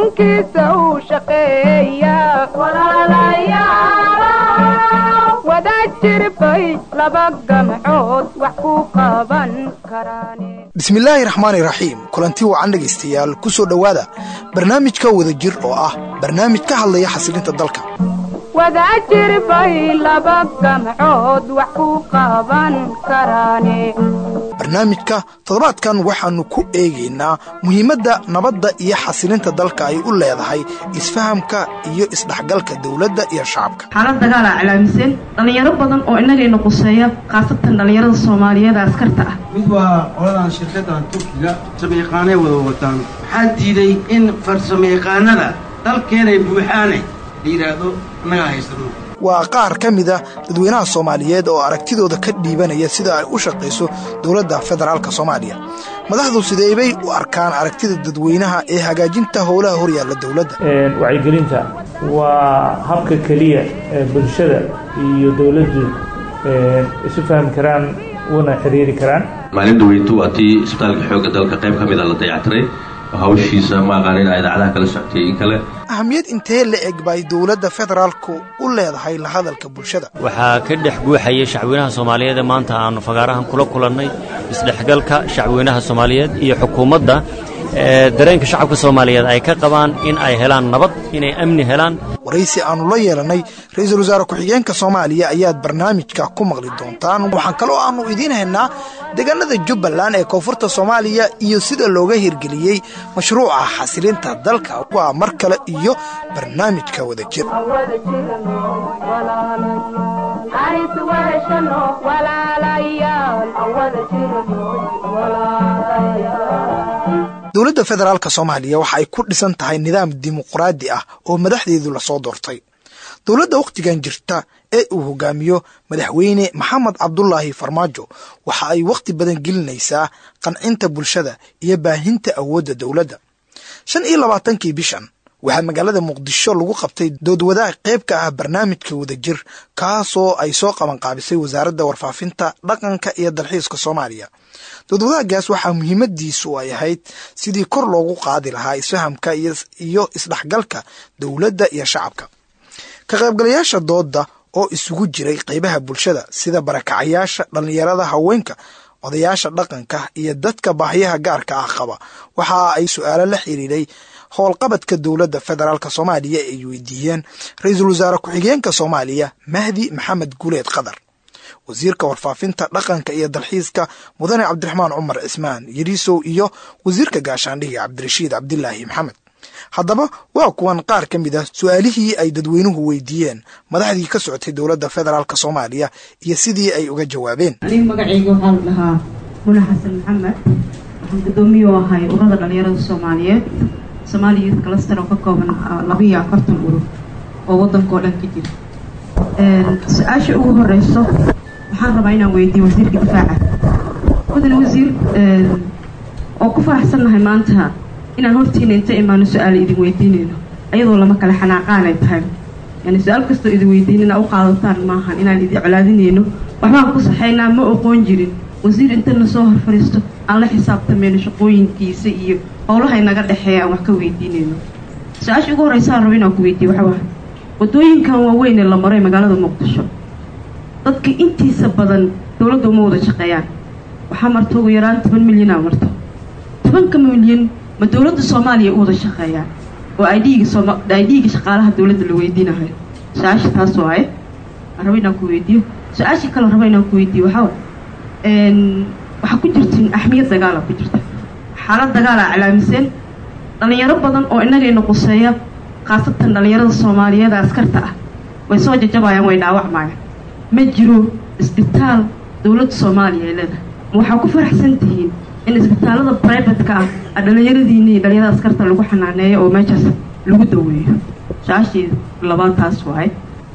wadankiisa uu shaqeeya wada jirbay laba gamcood wax ku qaban karaane bismillaahi raxmaani raxiim kulanti wacan dhegaystayaal ku soo dhowaada barnaamijka wadajir oo ah barnaamij ka hadlaya xasilinta dalka wada jirbay laba gamcood wax ku qaban karaane barnaamijka toddobaadkan waxaannu ku eegaynaa muhiimadda nabadda iyo xasilinta dalka ay u leedahay isfahamka iyo isdhexgalka dowladda iyo shacabka xaalad dagaalaa iclaamiseen dhallinyaro badan oo innagayna quseeya khaasatan dhallinyarada soomaaliyeed ee askarta ah mid waa qoladan shirkaddan turkiga farsamayaqaanay wada wataan waxaa diiday in farsamayaqaanada dalkeenay buuxaane la yidhaahdo annagaa haysano waa qaar ka mida dadweynaha soomaaliyeed oo aragtidooda ka dhiibanaya sida ay u shaqayso dowladda federaalk soomaaliya madaxdu sideebay u arkaan aragtida dadweynaha ee hagaajinta howlaha horyaalla dowladda wacyigelinta waa habka keliya ee bulshada iyo dowladdu isu fahmi karaan una xiriiri karaan maalin dhaweytu waa tii isbitaalka xoogga dalka qayb ka mida la dayactiray hawshiisa ma aqaan in idaacadaha kala soctay in kale ahamiyad intee la eg bay dowladda federaalku u leedahay la hadalka bulshada waxaa ka dhex guuxaya shacweynaha soomaaliyeed ee maanta aannu fagaarahan kula kulannay isdhexgalka shacweynaha soomaaliyeed iyo xukuumadda dareenka shacabka soomaaliyeed ay ka qabaan in ay helaan nabad inay amni helaan waraysi aannu la yeelannay ra-iisul wasaare ku-xigeenka soomaaliya ayaad barnaamijka ku maqli doontaan waxaan kaloo aannu idiin haynaa deegaanada jubbaland ee koonfurta soomaaliya iyo sida looga hirgeliyey mashruuca xasilinta dalka waa mar kale iyo barnaamijka wadajir dowladda federaalk soomaaliya waxa ay ku dhisan tahay nidaam dimuqraadi ah oo madaxdeedu lasoo doortay dowladda wakhtigan jirta ee uu hogaamiyo madaxweyne maxamed cabdulaahi farmaajo waxa ay wakhti badan gelinaysaa qancinta bulshada iyo baahinta awoodda dowladda shan iyo labaatankii bishan waxaa magaalada muqdisho lagu qabtay doodwadaag qayb ka ah barnaamijka wadajir kaasoo ay soo qabanqaabisay wasaaradda warfaafinta dhaqanka iyo dalxiiska soomaaliya doodwadaagaas waxaa muhiimadiisu ay ahayd sidii kor loogu qaadi lahaa isfahamka iyo isdhexgalka dowladda iyo shacabka ka qaybgalayaasha doodda oo isugu jiray qaybaha bulshada sida barakacayaasha dhallinyarada haweenka odayaasha dhaqanka iyo dadka baahyaha gaarka ah qaba waxa ay su-aalo la xiriiray howlqabadka dowladda federaalk soomaaliya ay weydiiyeen ra-iisul wasaare ku-xigeenka soomaaliya mahdi maxamed guuleed qadar wasiirka warfaafinta dhaqanka iyo dalxiiska mudane cabdiraxmaan cumar cismaan yariisow iyo wasiirka gaashaandhiga cabdirashiid cabdilaahi maxamed haddaba waa kuwan qaar ka mid ah su-aalihii ay dadweynuhu weydiiyeen madaxdii ka socotay dowladda federaalk soomaaliya iyo sidii ay uga jawaabeen aniga magacayga waxaa la dhahaa muna xasan maxamed waxaan guddoomiye u ahay ururada dhallinyarada soomaaliyeed somaali youth cluster oo ka kooban labiiyo afartan urur oo waddanka oo dhan ka jira su-aasha ugu horeyso waxaan rabaa inaan weydiiyo wasiirka difaaca mudane wasiir oo ku faraxsannahay maanta inaan hortiina inta imaano su-aala idin weydiinayno ayadoo lama kale xanaaqaan ay tahay yani su-aal kastoo idin weydiin inaa u qaadataan maahan inaan idin colaadinayno waxbaan ku saxaynaa ma oqoon jirin wasiir intana soo hor fadhiisto aan la xisaabtamayno shaqooyinkiisa iyo howlaha inaga dhexeeya aan wax ka weydiinayno su-aasha ugu horeysa aan rabo inaan ku weydiiyo waxa waay waddooyinkan waaweyn ee la maray magaalada muqdisho dadka intiisa badan dowladda uma wada shaqeeyaan waxaa marta ugu yaraan toban milyanaa marto tobanka milyan ma dowladda soomaaliya u wada shaqeeyaan oo idga sooma idga shaqaalaha dowladda la weydiinayo su-aasha taas waaye aan rabo inaan ku weydiiyo su-aashii kale rabo inaan ku weydiiyo waxaa waay waxaa ku jirtiin axmiyad dagaala ku jirta xaalad dagaalaa iclaamiseen dhallinyaro badan oo innagayna quseeya khaasatan dhallinyarada soomaaliyeed askarta ah way soo jajabayaan way dhaawacmayaan ma jiro isbitaal dowladda soomaaliya ay leedahay ma waxaa ku faraxsan tihiin in isbitaalada brivatka ah a dhallinyaradiina iyo dhallinyarada askarta lagu xanaaneeyo oo meeshaas lagu daweeyo su-aashii labaad taas waaye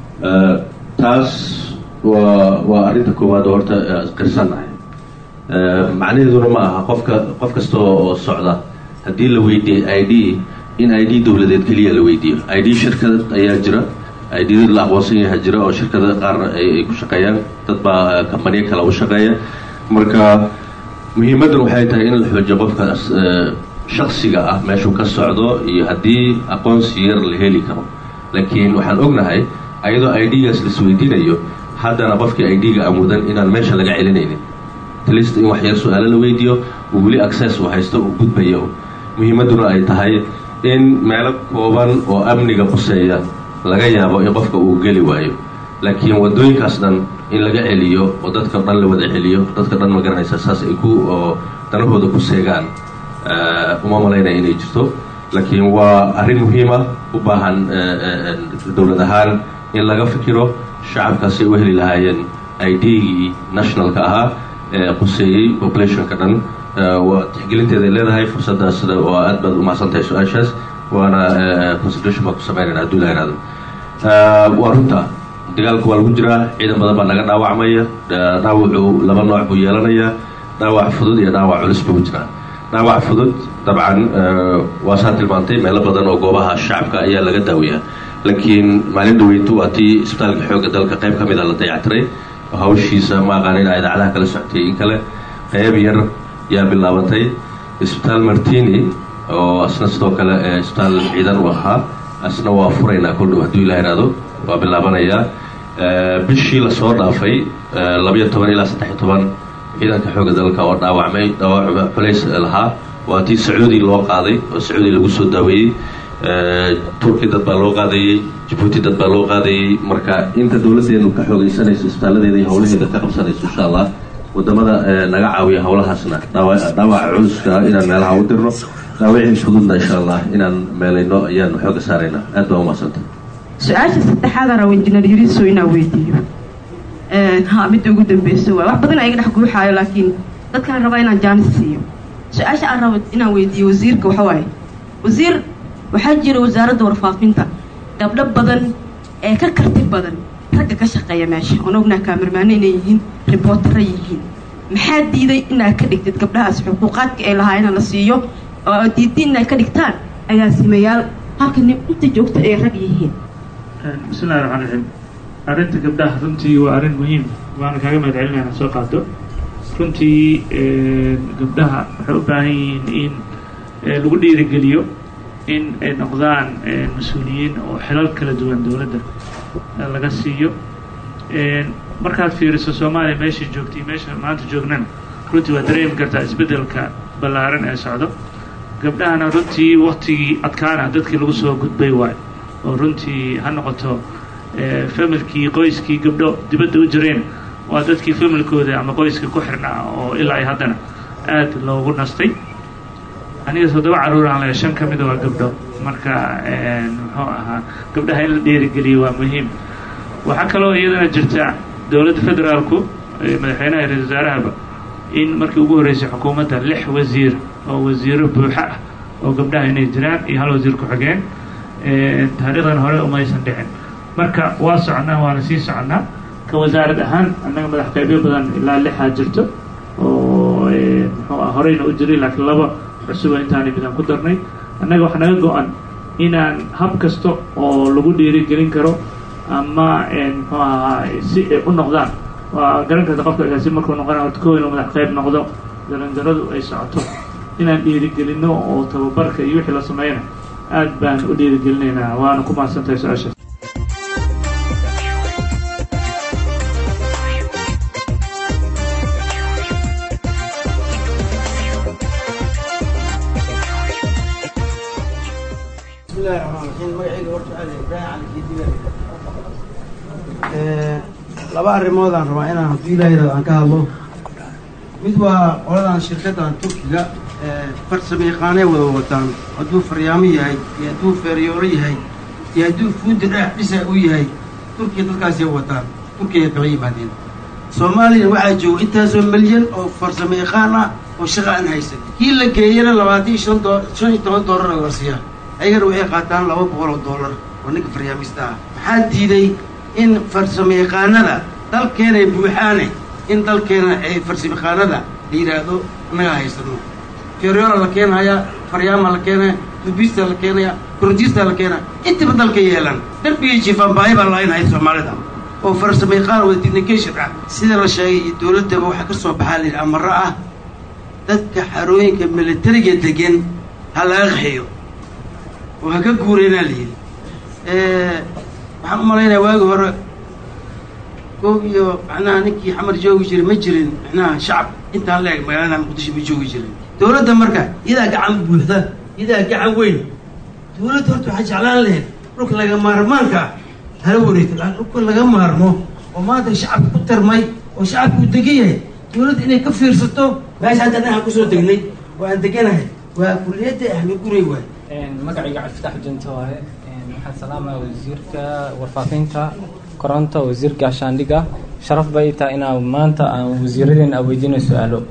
taas waa waa arrinta koowaad oo horta qirsannahay macnaheeduna ma aha qofka qof kasta oo socda haddii la weydiiyo i d in i d dowladeed keliya la weydiiyo i d shirkad ayaa jira i d la aqoonsan yaha jira oo shirkada qaar ay ku shaqeeyaan dad baa kambaniyo kale u shaqeeya marka muhiimaddan waxay tahay in la xoojiyo qofkaas shaksiga ah meeshuu ka socdo iyo haddii aqoonsi yar la heli karo laakiin waxaan ognahay ayadoo i d-gaas laisweydiinayo haddana qofkii i d-ga amudan inaan meesha laga celinaynin atlist in wax yar su-aalo la weydiiyo uu weli access uu haysto uu gudbayo muhiimadduna ay tahay in meelo kooban oo amniga quseeya laga yaabo in qofka uu geli waayo laakiin waddooyinkaas dhan in laga celiyo oo dadka dhan la wada celiyo dadka dhan ma garanaysa saas ay ku oo danahooda ku seegaan uma malaynaya inay jirto laakiin waa arrin muhiima u baahan dowlad ahaan in laga fikiro shacabkaasi u heli lahaayeen i d-gii nationalka ahaa ee quseeyey populationka dhan waa tixgelinteeday leedahay fursaddaas oo aad baad umahadsan tahay su-aashaas waana consideration baan ku samaynayna hadduu la ihahdo waa runta dagaalka waa lagu jiraa ciidan badan baa naga dhaawacmaya dhaawacu laba nooc buu yeelanayaa dhaawac fudud iyo dhaawac culus buu jiraa dhaawac fudud dabcan waa saa tilmaantay meelo badan oo goobaha shacabka ayaa laga daawayaa laakiin maalin dhaweytu waa tii isbitaalka xoogga dalka qayb ka mida la dayactiray hawshiisa ma aqaan inaa idaacadaha kala socotay in kale qayb yar yaa bilaabatay isbitaal martini oo asna sidoo kale isbitaal ciidan u ahaa asna waa furaynaa kol dhow hadduu ilaa ihahdo waa bilaabanayaa bishii lasoo dhaafay labayo toban ilaa saddex iyo toban ciidanka xoogga dalka oo dhaawacmay dhaawac culays lahaa waa tii sacuudi loo qaaday oo sacuudi lagu soo daaweeyey turki dad baa loo qaadayey jabuuti dad baa loo qaadayey marka inta dowladdeenu ka xoogaysanayso isbitaaladeeda iyo hawlaheeda ka qabsanayso insha allah wadamada naga caawiya hawlahaasna dhaawaca culuska inaan meelaha u dirno dhaawacii fududna insha allah inaan meelayno ayaanu xooga saaraynaa aad baa umadsanta su-aasha saddexaad aan rabo injineer yuriso inaan weydiiyo ha midda ugu dambeyso waay wax badan iga dhex guuxaayo laakiin dadkaan rabaa inaan jaanis siiyo su-aasha aan rabo inaan weydiiyo wasiirka waxa waaye wasiir waxaa jira wasaaradda warfaafinta gabdho badan ee ka karti badan ragga ka shaqeeya meesha oon ognaa kaamirmaano inay yihiin ribootara yihiin maxaa diiday inaad ka dhigtid gabdhahaas xuquuqaadka ay lahaa ina la siiyo oo diiddi inaad ka dhigtaan agaasimayaal halka nin inta joogta ay rag yihiin bismillahi raxmaan raxiim arrinta gabdhaha runtii waa arrin muhiim waana kaaga mahad celinaya inaad soo qaado runtii gabdhaha waxay u baahan yihiin in lagu dhiirigeliyo in ay noqdaan mas-uuliyiin oo xilal kala duwan dowladda laga siiyo markaad fiiriso soomaaliya meeshay joogtay meesha maanta joognana runtii waa dareemi kartaa isbeddelka ballaaran ee socdo gabdhahana runtii waktigii adkaana dadkii lagu soo gudbay waayo oo runtii ha noqoto familkii qoyskii gabdho dibadda u jireen waa dadkii familkooda ama qoyska ku xirnaa oo ilaa ay haddana aad loogu nastay aniga toddoba carruuraan le shan ka mida waa gabdho marka muxuu ahaa gabdhaha in la dhiirigeliyo waa muhiim waxaa kaloo iyadana jirta dowladda federaalku madaxweynaha ra-isul wasaarahaba in markii ugu horreysay xukuumadda lix wasiir oo wasiiro buuxa ah oo gabdhaha inay jiraan iyo hal wasiir ku-xigeen taariikhdan hore umaysan dhicin marka waa soconnaa waana sii soconnaa ka wasaarad ahaan annaga madax qaybyo badan ilaa lixaa jirto oo muxuu ah horeyna u jiray laakiin laba cusuba intaanay midaan ku darnay annaga waxaa naga go-an inaan hab kasta oo lagu dhiirigelin karo ama muxuu ahaa si ay u noqdaan waa garan karta qofka agaasi markuu noqona horta kow inuu madax qayb noqdo darandaradu ay socoto inaan dhiirigelinno oo tababarka iyo wixii la sameeyana aad baan u dhiirigelinaynaa waana ku mahadsantahay su-aashaas bismillahi raxmaan raxiim magacayga horta aada ibraahim cali kidiga laba arrimoodaan rabaa inaan hadduu ilaah yirahdo aan ka hadlo mid waa qoladan shirkaddan turkiga farsamo yaqaanay wada wataan hadduu faryaamo yahay iyo hadduu feeryooro yahay iyo hadduu fuundi dhagax dhisa u yahay turkiya dadkaasay wataan turkiya kala yimaadeen soomaaliya waxaa jooga intaasoo milyan oo farsamo yaqaan ah oo shaqa aan haysan kii la geeyana labaatan iyo shan doo shan iyo toban doolar la siiyaa ayagana waxay qaataan laba boqol oo doolar oo ninka faryaamista ah maxaa diiday in farsamo yaqaanada dalkeenay buuxaane in dalkeena ay farsamo yaqaanada la yidhaahdo annaga haysano feeryoora la keenayaa faryaama la keenaya dubista la keenaya korontiista la keenaya intaba dalka yeelan darbigii jifaan baahi baa lahaynhay soomaalida oo farsamo yaqaan wada technication ah sida la sheegay iyo dowladdaba waxaa ka soo baxaa la yidhi amaro ah dadka xarooyinka militariga degan ha laga qaxeeyo oo ha ka guureenaa la yidhi waxaan u malaynayaa waagi hore koob iyo macnaha ninkii xamar joogi jiray ma jirin macnaha shacab intaan la eg magaalada muqdisho ma joogi jirin dawladda marka iyadaa gacan buuxda iyadaa gacan weyn dawladda horta waxaa jeclaan lahayd dhulka laga maarmaanka ah hala wareegto laakiin dhulka laga maarmo oo maanta shacabka ku tarmay oo shacabka uu degan yahay dawladda inay ka fiirsato meesha hadda dhan aan kusoo degnay oo aan deganahay waa kuliyadda ahmi guray waay magacayga cabdifatax junto waaye waxaan salaamaya wasiirka warfaafinta koronta wasiirka gaashaandhiga sharaf bay tahay inaa maanta aan wasiiradeena a weydiinayo su-aalo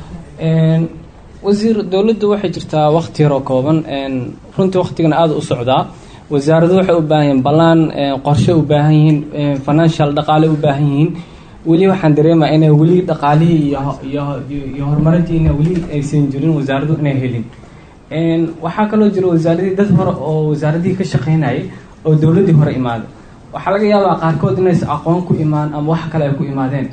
wasiir dowladda waxay jirtaa wakti yar oo kooban runtii waktigana aada u socdaa wasaaradu waxay u baahan yihiin ballaan qorshe u baahan yihiin financial dhaqaale u baahan yihiin weli waxaan dareemaya inay weli dhaqaalihii iyo iyo horumarintiina weli aysan jirin wasaaradu inay helin waxaa kaloo jira wasaaradii dad hore oo wasaaradihii ka shaqeynayay oo dowladdii hore imaaday waxaa laga yaabaa qaarkood inaysa aqoon ku imaan ama wax kale ay ku imaadeen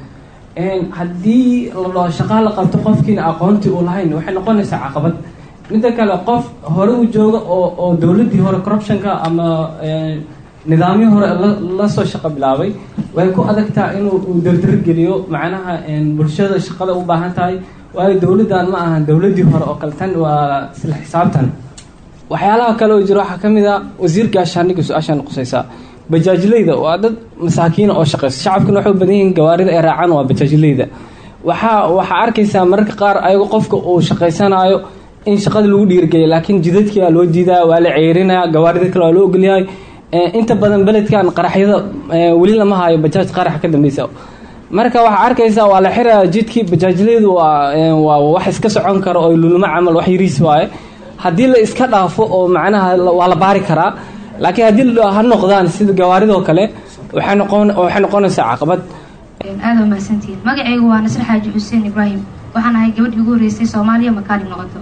haddii la shaqaa la qabto qofkiina aqoontii uu lahayn waxay noqonaysaa caqabad midda kale qof hore u jooga oo oo dowladdii hore corruptionka ama nidaamyo hore lasoo shaqo bilaabay way ku adagtaa inuu uu dardargeliyo macnaha bulshada shaqada u baahan tahay waayo dowladdan ma ahan dowladdii hore oo kale tan waa isla xisaabtan waxyaalaha kale oo jira waxaa ka mid a wasiirka gaashaandhigga su-aashaan qusaysaa bajaajleyda waa dad masaakiina oo shaqeysa shacabkana waxay u badan yihiin gawaarida ay raacaan waa bajaajleyda waxaa waxaa arkaysaa mararka qaar ayagoo qofka uu shaqaysanaayo in shaqada lagu dhiirgeliya laakiin jidadkii waa loo diidaa waa la ceerinaya gawaarida kale waa loo ogolyahay inta badan beledkan qaraxyada weli lama haayo bajaaj qarax ka dambeysa marka waxaa arkaysaa waa la xiraya jidkii bajaajleydu waa waa wax iska socon karo oo luluma camal wax yariis waaye haddii la iska dhaafo oo macnaha waa la baari karaa laakiin haddii ha noqdaan sida gawaaridoo kale waxay noqon waxay noqonaysaa caqabad aada waa mahadsantihiin magacaygu waa nasre xaaji xuseen ibraahim waxaan ahay gabadhii ugu horreysay soomaaliya makaali noqoto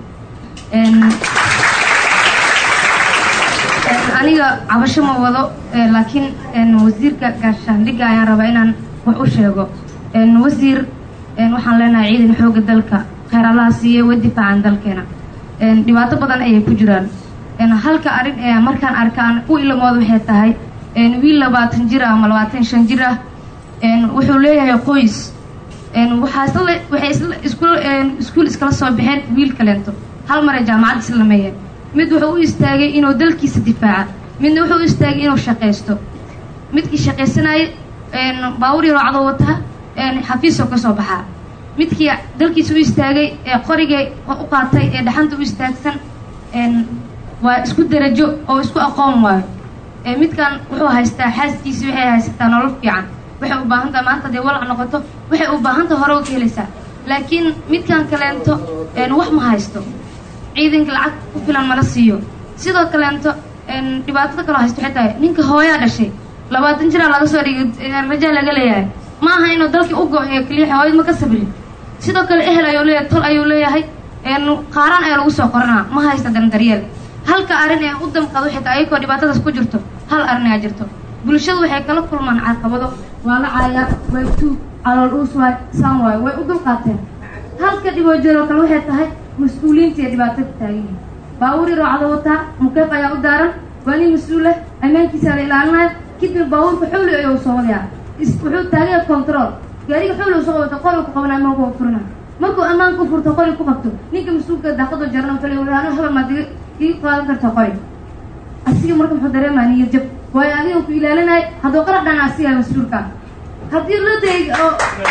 aniga cabasho ma wado laakiin wasiirka gaashaandhigga ayaan rabaa inaan wax u sheego wasiir waxaan leenahay ciidan xooga dalka kheyr allaha siiye way difaacan dalkeena dhibaato badan ayay ku jiraan halka arrin ee markaan arka aan u ilamooda waxay tahay wiil labaatan jir ah ama labaatan shan jir ah wuxuu leeyahay qoys waxaa isla waxay isla iskuul iskuul iskala soo baxeen wiil kaleento hal mar ay jaamacad isla dhameeyeen mid wuxuu u istaagay inuu dalkiisa difaaca midna wuxuu u istaagay inuu shaqaysto midkii shaqaysanayay baawur yaroo cadoo wata xafiisoo ka soo baxaa midkii dalkiisa u istaagay ee qorigay u qaatay ee dhaxanta u istaagsan waa isku darajo oo isku aqoon waayo midkan wuxuu haystaa xaaskiisii waxay haysataa nolol fiican waxay u baahan taha maanta hadee walac noqoto waxay u baahan taha hore u ka helaysaa laakiin midkan kaleento wax ma haysto ciidanka lacag ku filan mala siiyo sidoo kaleento dhibaatada kaloo haysto waxay tahay ninka hooyaa dhashay labaatan jiraa laga soo dhigay rajaa laga leeyahay ma aha inuu dalkii u go-eyo keliya hooyad ma ka sabrin sidoo kale ehel ayuu leeyahay tol ayuu leeyahay qaaraan ayaa lagu soo qoranaa ma haysta dandaryeel halka arrin ee u damqaad waxay tahay ayagoo dhibaatadaas ku jirto hal arrin ayaa jirto bulshadu waxay kala kulmaan caqabado waa la caayaa way tuug calool uus waay saan waayo way u dulqaateen halka dhiboojeedoo kale waxay tahay mas-uuliyiinta iyo dhibaato ku taagan yihin baawur yaroo cado wataa mukeef ayaa u daaran waa nin mas-uul ah ammaankiisa la ilaalinayo kadib baawurka xowli ayuu soo wadayaa wuxuu taagaya control gaariga xowli soo wata qori ku qabanaya ma ku furina markuu ammaan ku furto qori ku qabto ninka mas-uulka daaqadoo jarana wuxuu leeyahay anu habal maad ii qaadan kartaa qori asiga marka muxuu dareemaya niyad jab waayo adiga ku ilaalinaya hadduu qarab dhana asiga mas-uulka haddii la day oo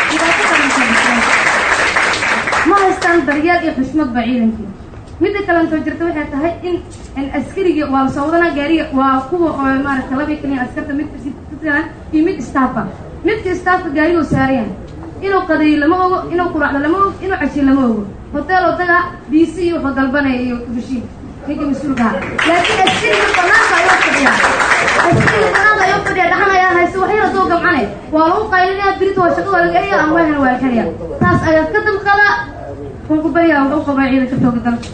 dhibaato ma haystaan daryeel iyo xushmad ba ciidankii midda kalentoo jirta waxay tahay in askarigii waa lasoo wadanaa gaariga waa kuwa oo maaragta labay kaliyan askarta mid iyo mid staffa midka staffka gaarigoo saarayan inuu qadayo lama ogo inuu quraacdo lama ogo inuu cashiyo lama ogo hotel oo daga b c iyo wuxuu dalbanaya iyo bushiin ninka mas-uulkaha laakiin askariga banaanka ayuu fadhiyaa askariga banaanka ayuu fadhiya dhaxan ayaa haysta wax yar hadduu gamcane waa lagu qaylinaya birita waa shaqada waa laga eriya ama wahana waa la xiriya taas ayaa ka damqada waan ku baryaa wax u qabaa ciidanka xooga dalka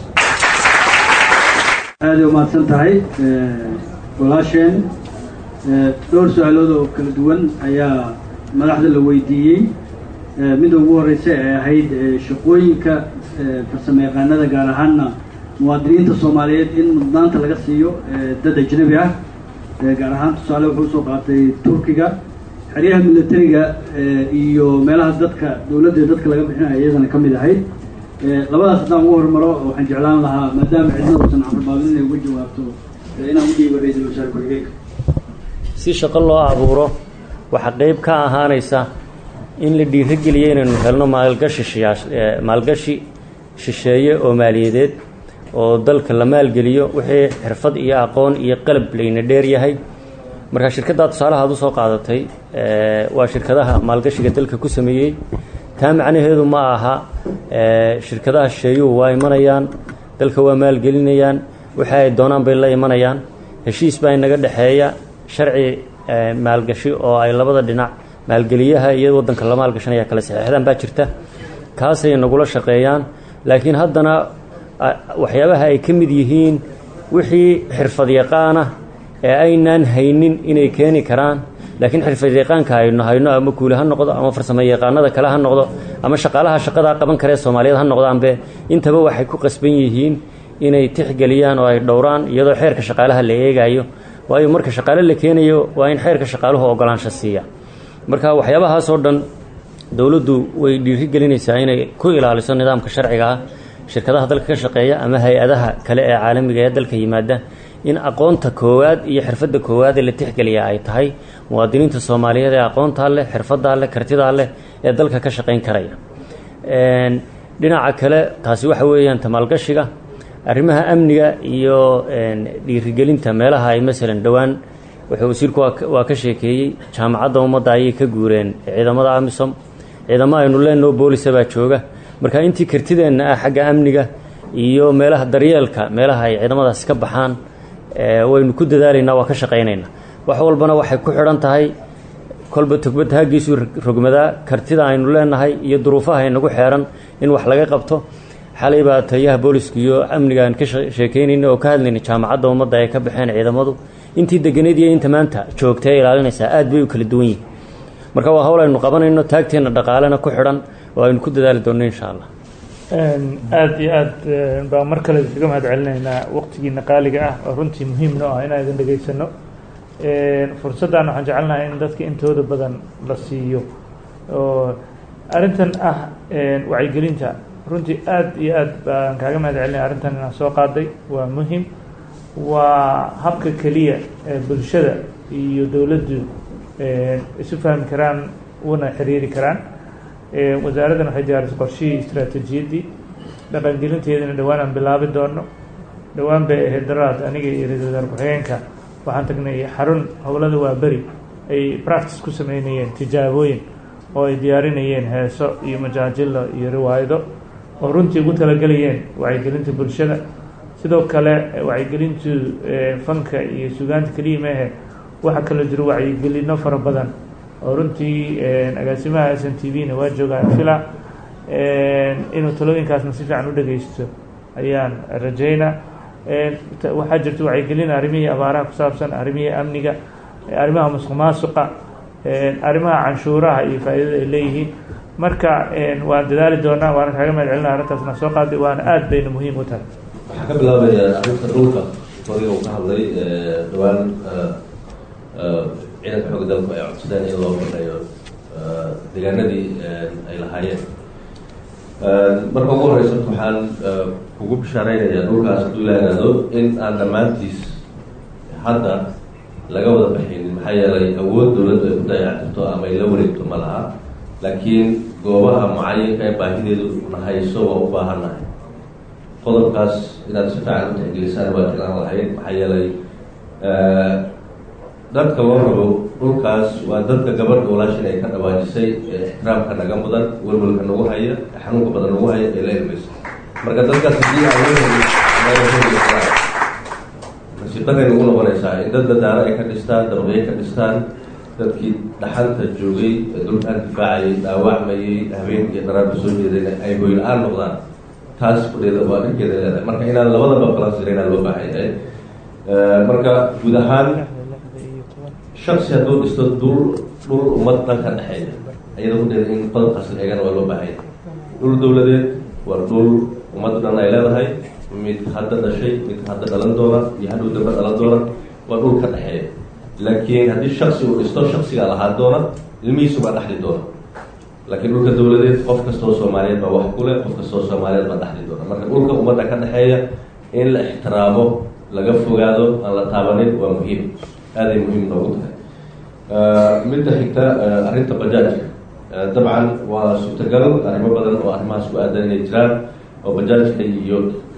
aaday umahadsan tahay walaasheen dhowr su-aalood oo kala duwan ayaa madaxda la weydiiyey midda ugu horeysa ee ahayd shaqooyinka farsamo yaqaanada gaar ahaanna muwaadiniinta soomaaliyeed in mudnaanta laga siiyo dad ajnabi ah gaar ahaan tusaale wuxuu usoo qaatay turkiga xeryaha militariga iyo meelaha dadka dowladda dadka laga bixinayo iyadana ka mid ahayd labadaas haddaan ugu hormaro waxaan jeclaan lahaa maadaama cidnaduusan carbaabin inay uga jawaabto inaan u dhiibo ra-iisul wasaare ku-xigeenka si shaqo loo abuuro waxaa qeyb ka ahaanaysa in la dhiirigeliyo inaynu helno maalgashi shiyaash maalgashi shisheeye oo maaliyadeed oo dalka la maalgeliyo wixii xirfad iyo aqoon iyo qalab layna dheer yahay marka shirkaddaa tusaalaha ad usoo qaadatay waa shirkadaha maalgashiga dalka ku sameeyey taa macnaheedu ma aha shirkadaha shisheeyuhu waa imanayaan dalka waa maalgelinayaan waxa ay doonaan bay la imanayaan heshiis baa inaga dhexeeya sharci maalgashi oo ay labada dhinac maalgeliyaha iyo waddanka la maalgashanaya kala saxeexdaan baa jirta kaasay nagula shaqeeyaan laakiin haddana waxyaabaha ay ka mid yihiin wixii xirfad yaqaana ee aynaan haynin inay keeni karaan laakiin xirfad yaqaanka aynu hayno ama kuuli ha noqdo ama farsamo yaqaanada kale ha noqdo ama shaqaalaha shaqadaa qaban karee soomaaliyeed ha noqdaanbe intaba waxay ku qasban yihiin inay tixgeliyaan oo ay dhowraan iyadoo xeerka shaqaalaha la eegayo waayo marka shaqaale la keenayo waa in xeerka shaqaaluhu ogolaansho siiya marka waxyaabahaasoo dhan dowladdu way dhiirigelinaysaa inay ku ilaaliso nidaamka sharciga ah shirkadaha dalka ka shaqeeya ama hay-adaha kale ee caalamiga ee dalka yimaada in aqoonta koowaad iyo xirfadda koowaad ee la tixgeliya ay tahay muwaadiniinta soomaaliyeed ee aqoontaa leh xirfaddaa leh kartidaa leh ee dalka ka shaqayn karaya dhinaca kale taasi waxa weeyaan tamaalgashiga arrimaha amniga iyo dhiirigelinta meelaha ay masalan dhowaan wuxuu wasiirku waa ka sheekeeyey jaamacadda ummadda ayay ka guureen ciidamada amisom ciidamo aynu leenoo boolisa baa jooga marka intii kartideenna ah xagga amniga iyo meelaha daryeelka meelaha ay ciidamadaasi ka baxaan waynu ku dadaalaynaa waa ka shaqaynaynaa wax walbana waxay ku xidhan tahay kolba togbadda haggiisu rogmadaa kartida aynu leenahay iyo duruufaha inagu xeeran in wax laga qabto xalay baa taliyaha booliska iyo amniga aan ka sheekaynayna oo ka hadlayna jaamacadda ummadda ay ka baxeen ciidamadu intii deganeed iyo inta maanta joogta ee ilaalinaysaa aad bay u kala duwan yihin marka waa hawl aynu qabanayno taagteenna dhaqaalena ku xidhan oo aynu ku dadaali doonno insha allah aada iyo aad baa mar kale iskaga mahad celinaynaa waqtigiina qaaliga ah oo runtii muhiimno ah inaan idin dhegaysano fursaddan waxaan jecelnahay in dadka intooda badan la siiyo oo arrintan ah wacyigelinta runtii aada iyo aad baan kaaga mahad celinaya arrintan inaan soo qaaday waa muhim waa habka keliya ee bulshada iyo dowladdu isu fahmi karaan una xiriiri karaan wasaaraddan waxay diyaarisay qorshihii istraatiijiyaddii dhaqangelinteedana dhowaan aan bilaabi doono dhowaan bay ahayd daraad aniga iyo ra-isul wasaar ku-xigeenka waxaan tagnay xarun howlada waa beri ay practice ku sameynayeen tijaabooyin oo ay diyaarinayeen heeso iyo majaajilo iyo riwaayado oo runtii ugu talagelayeen wacyigelinta bulshada sidoo kale wacyigelintu fanka iyo sugaanta keliya meehe waxaa kaloo jiro wacyigelino fara badan oo runtii agaasimaha s n t v na waa joogaan fila inuu talooyinkaasna si fiican u dhegeysto ayaan rajaynaa waxaa jirta wacyigelin arrimihii abaaraha ku saabsan arrimihii amniga arrimaha musuq maasuqa arrimaha canshuuraha iyo faa'iidada ay leeyihiin marka waan dadaali doonaa waana kaaga mahad celina arrintaasna soo qaaday waana aada bayna muhiim u tahay waxaan ka bilaabayaa arrinta dhulka horiga uu ka hadlay dhowaan ciidanka xooga dalku ay codsadeen in loo baneeyo deegaanadii ay lahaayeen marka ugu horeysa waxaan kugu bishaareynayaa dhulkaas hadduu la yihahdo in aan dhammaantiis hadda laga wada baxaynin maxaa yeelay awood dowladdu ay ku dayactirto ama ay la wareegto ma laha laakiin goobaha mucayinka ee baahideedu nahayso waa u baahannahay qodobkaas inaad si fiican u tixgelisaan waa jeclaan lahayd maxaa yeelay dadka loo rabo dhulkaas waa dadka gabadha walaashin ay ka dhawaajisay ee ixtiraamka naga mudan welwelka nagu haya xanuunka badan nagu haya ee la ilmayso marka dadkaas haddii aan nasiibaday nagu noqonaysaa in dad dadaaro ay ka dhistaan dabaqyo ka dhistaan dadkii dhaxanta joogay ee dhulkaan difaacayay dhaawacmayay habeenkii iyo daraarba soo jeedayna ay hoy la-aan noqdaan taas fudheeda waa dhankeeda leedahay marka inaan labadaba balansireynaa loo baahan yahay marka guud ahaan shaksi hadduu dhisto dul dhul ummad dhanka dhexeeya iyada kudheeda in qodobkaas la eegana waa loo baahan yahay dhul dowladeed waa dhul ummadda dhan ay leedahay mid hadda dhashay mid hadda dhalan doona iyo hadhow dambe dhalan doona waa dhul ka dhexeeya laakiin haddii shaksi uu dhisto shaksigaa lahaa doona ilmihiisu baa dhexli doona laakiin dhulka dawladeed qof kastoo soomaaliyeed baa wax ku leh qof kastoo soomaaliyeed baa dhexli doona marka dhulka ummadda ka dhexeeya in la ixtiraamo laga fogaado aan la taabanin waa muhiim aaday muhiim noogu tahay midda xigta arrinta bajaajka dabcan waa suurtagal arrimo badan oo arrimahaas ku aadan inay jiraan oo bajaajka iyo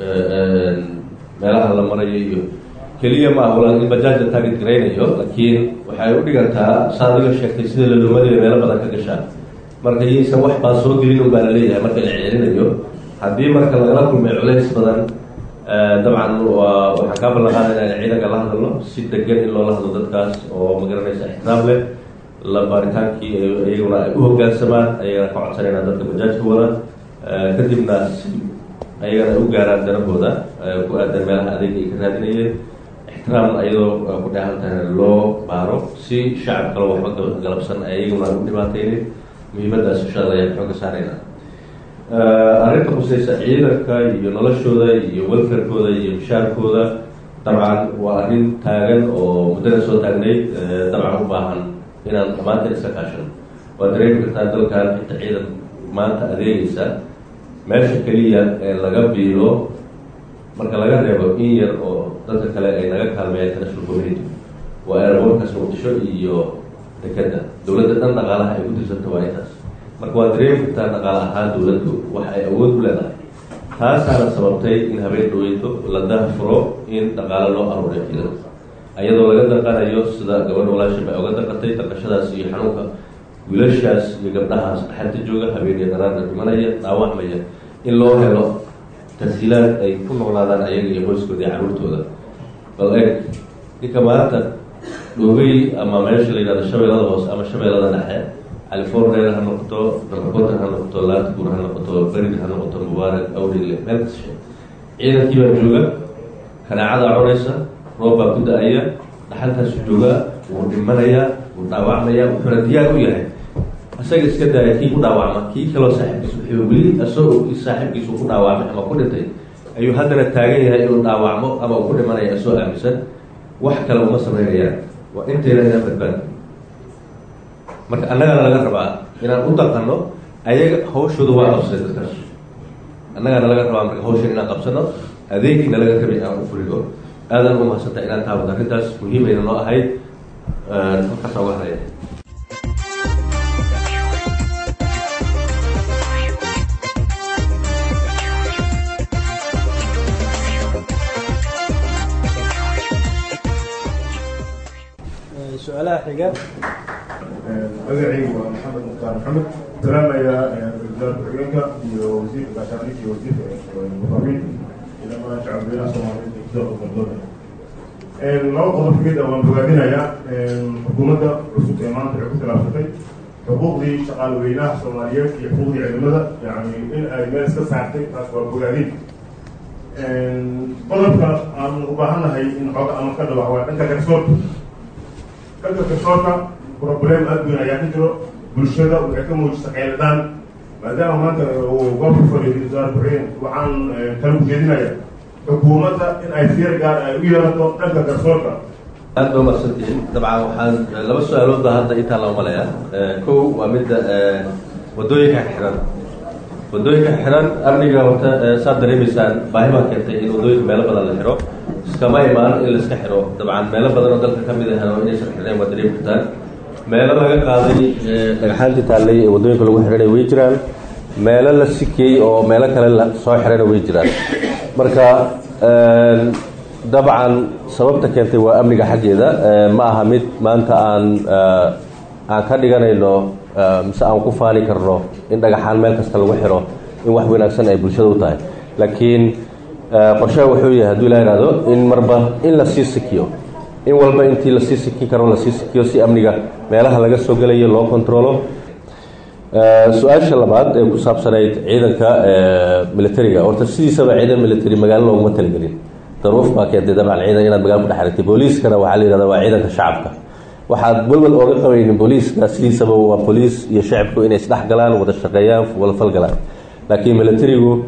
meelaha la marayo iyo keliya ma ah walaal in bajaajka taagid garaynayo laakiin waxay u dhigantaa saa adiga sheegtay sida lalumadiiyo meelo badan ka gashaan marka yaysan wax baa soo gelin un baa la leeyahay marka la celinayo haddii marka lagala kulmay culays badan dabcan waa waxaan kaa ballan qaadayna in ciidanka la hadalno si degan in loola hadlo dadkaas oo magaranaysa ixtiraam leh la baaritaankii iyaguna ay u hoggaansamaan ayagana ka codsanayna dadka bajaajka wada kadibna si ayagana ay u gaaraan danahooda ku aadan meelaha adeeg ay ka raadinayeen ixtiraam ayadoo ku dheehan tahayna loo baaro si shacab kale waxba galabsan ay iyaguna u dhibaataynin muhiimadaas inshaalla ayaan xooga saarayna arrinta khuseysa ciidanka iyo noloshooda iyo welfarkooda iyo mishaarkooda dabcan waa arrin taagan oo muddada soo taagnayd dabcan u baahan inaan dhammaanteen iska kaashano waa dareemi kartaa dalkan inta ciidan maanta adeegaysa meesha keliya ee laga biilo marka laga reebo in yar oo dadka kale ay naga kaalmeeyaan international community waa airbortkaas muqdisho iyo dekeda dowladda dhan dhaqaalaha ay ku tirsanta waa intaas marka waa dareemi kartaa dhaqaal ahaan dowladdu wax ay awood u leedahay taasaana sababtay in habeen dhaweyto la dahfuro in dhaqaalo loo aruuriyo ciidanka ayadoo laga daqanayo sida gabadha walaashib ay oga daqatay daqashadaas iyo xanuunka wiilashaas iyo gabdhahaas dhaxanta jooga habeeniyo daraarna dhimanaya dhaawacmaya in loo helo tashiilaad ay ku noolaadaan ayaga iyo qoyskooda iyo carruurtooda bal eeg ninka maanta dhoogay ama meesha la yidhahdo shabeellada hoose ama shabeellada dhexe california ha noqoto dalkakotan ha noqoto laatgur ha noqoto berid ha noqoto mubaarak awdile meel kashe ciidankii baa jooga kanaacadaa cunaysa roob baa ku da-aya dhaxalkaasu joogaa wuu dhimanayaa wuu dhaawacmaya wuxuuna diyaar u yahay isaga iska daaya kii ku dhaawacma kii kaloo saaxiibkiis wuxuu weli isagoo saaxiibkiisu ku dhaawacmay ama ku dhintay ayuu haddana taagan yahay inuu dhaawacmo ama uu ku dhimanaya isoo aaminsan wax kale uma samaynayaan waa intayna inaan badbaad marka annagana laga rabaa inaan u daqano ayaga hawshooda waa qabsay dadkaas annagana laga rabaa marka hawshan inaan qabsano adeegiina laga rabay inaan u fuligo aadan u mahadsanta inaan taabado arrintaas muhiimayna noo ahayd halkaasa uga haraya su-aalaha xiga magacaygu waa maxamed mukhtaar maxamed salaamaya wasaarka xigeenka iyo wasiirka gaashaandhigka iyo wasiirka muqamin iyo dhammaan shacabweynaha soomaaliyeed ee kusoo qodqodoonaya laba qodob kamid ah waan bogaadinayaa xukuumadda cusub ee maanta waxay ku khilaafsatay xuquuqdii shaqaalweynaha soomaaliyeed iyo xuquuqdii ciidamada yani in ay meel iska saartay taas waa bogaadin qodobka aan u baahannahay in xooga ama ka dhawax waa dhanka garsoorka dhanka garsoorka problem aad weyn ayaa ka jiro bulshada waxay ka muujisa qeyladaan maadaama maanta uu goobka fadhiyo wasaar ku-xigeen waxaan kala ujeedinaya xukuumadda in ay fiir gaar ay u yeelato dhanka garsoorka aad ba umadsantihiin dabcan waxaan laba su-aalood baa hadda intaa loo malaya kow waa midda wadooyinka xiran wadooyinka xiran amniga horta saad dareemaysaan baahi baa keentay in wadooyinka meelo badan la xiro iskama imaan in laiska xiro dabcan meelo badan oo dalka kamid ahna inaysan xirnayn waa dareemi kartaan meelo laga qaaday dhagaxaantii taallay ee wadooyinka lagu xidhanay way jiraan meelo la sikiyey oo meelo kale la soo xirayna way jiraan marka dabcan sababta keentay waa amniga xaggeeda ma aha mid maanta aan aan ka dhiganayno mise aan ku faani karno in dhagaxaan meel kasta lagu xiro in wax wanaagsan ay bulshada u tahay laakiin qorshaha wuxuu yahay hadduu ilaa ihahdo in marba in lasii sikiyo in walba intii lasii sikin karo lasii sikiyo si amniga meelaha laga soo gelayo loo controlo su-aasha labaad ee ku saabsanayd ciidanka militariga horta sidiisaba ciidan military magaalo looguma talagelin daruuf baa keentay dabcan ciidan inaad magaalo ku dhex aragtay booliiskana waxaa la yihahda waa ciidanka shacabka waxaad welwel ooga qabaynin booliiska sidiisaba waa booliis iyo shacabku inay isdhex galaan wada shaqeeyaan wada falgalaan laakiin militarigu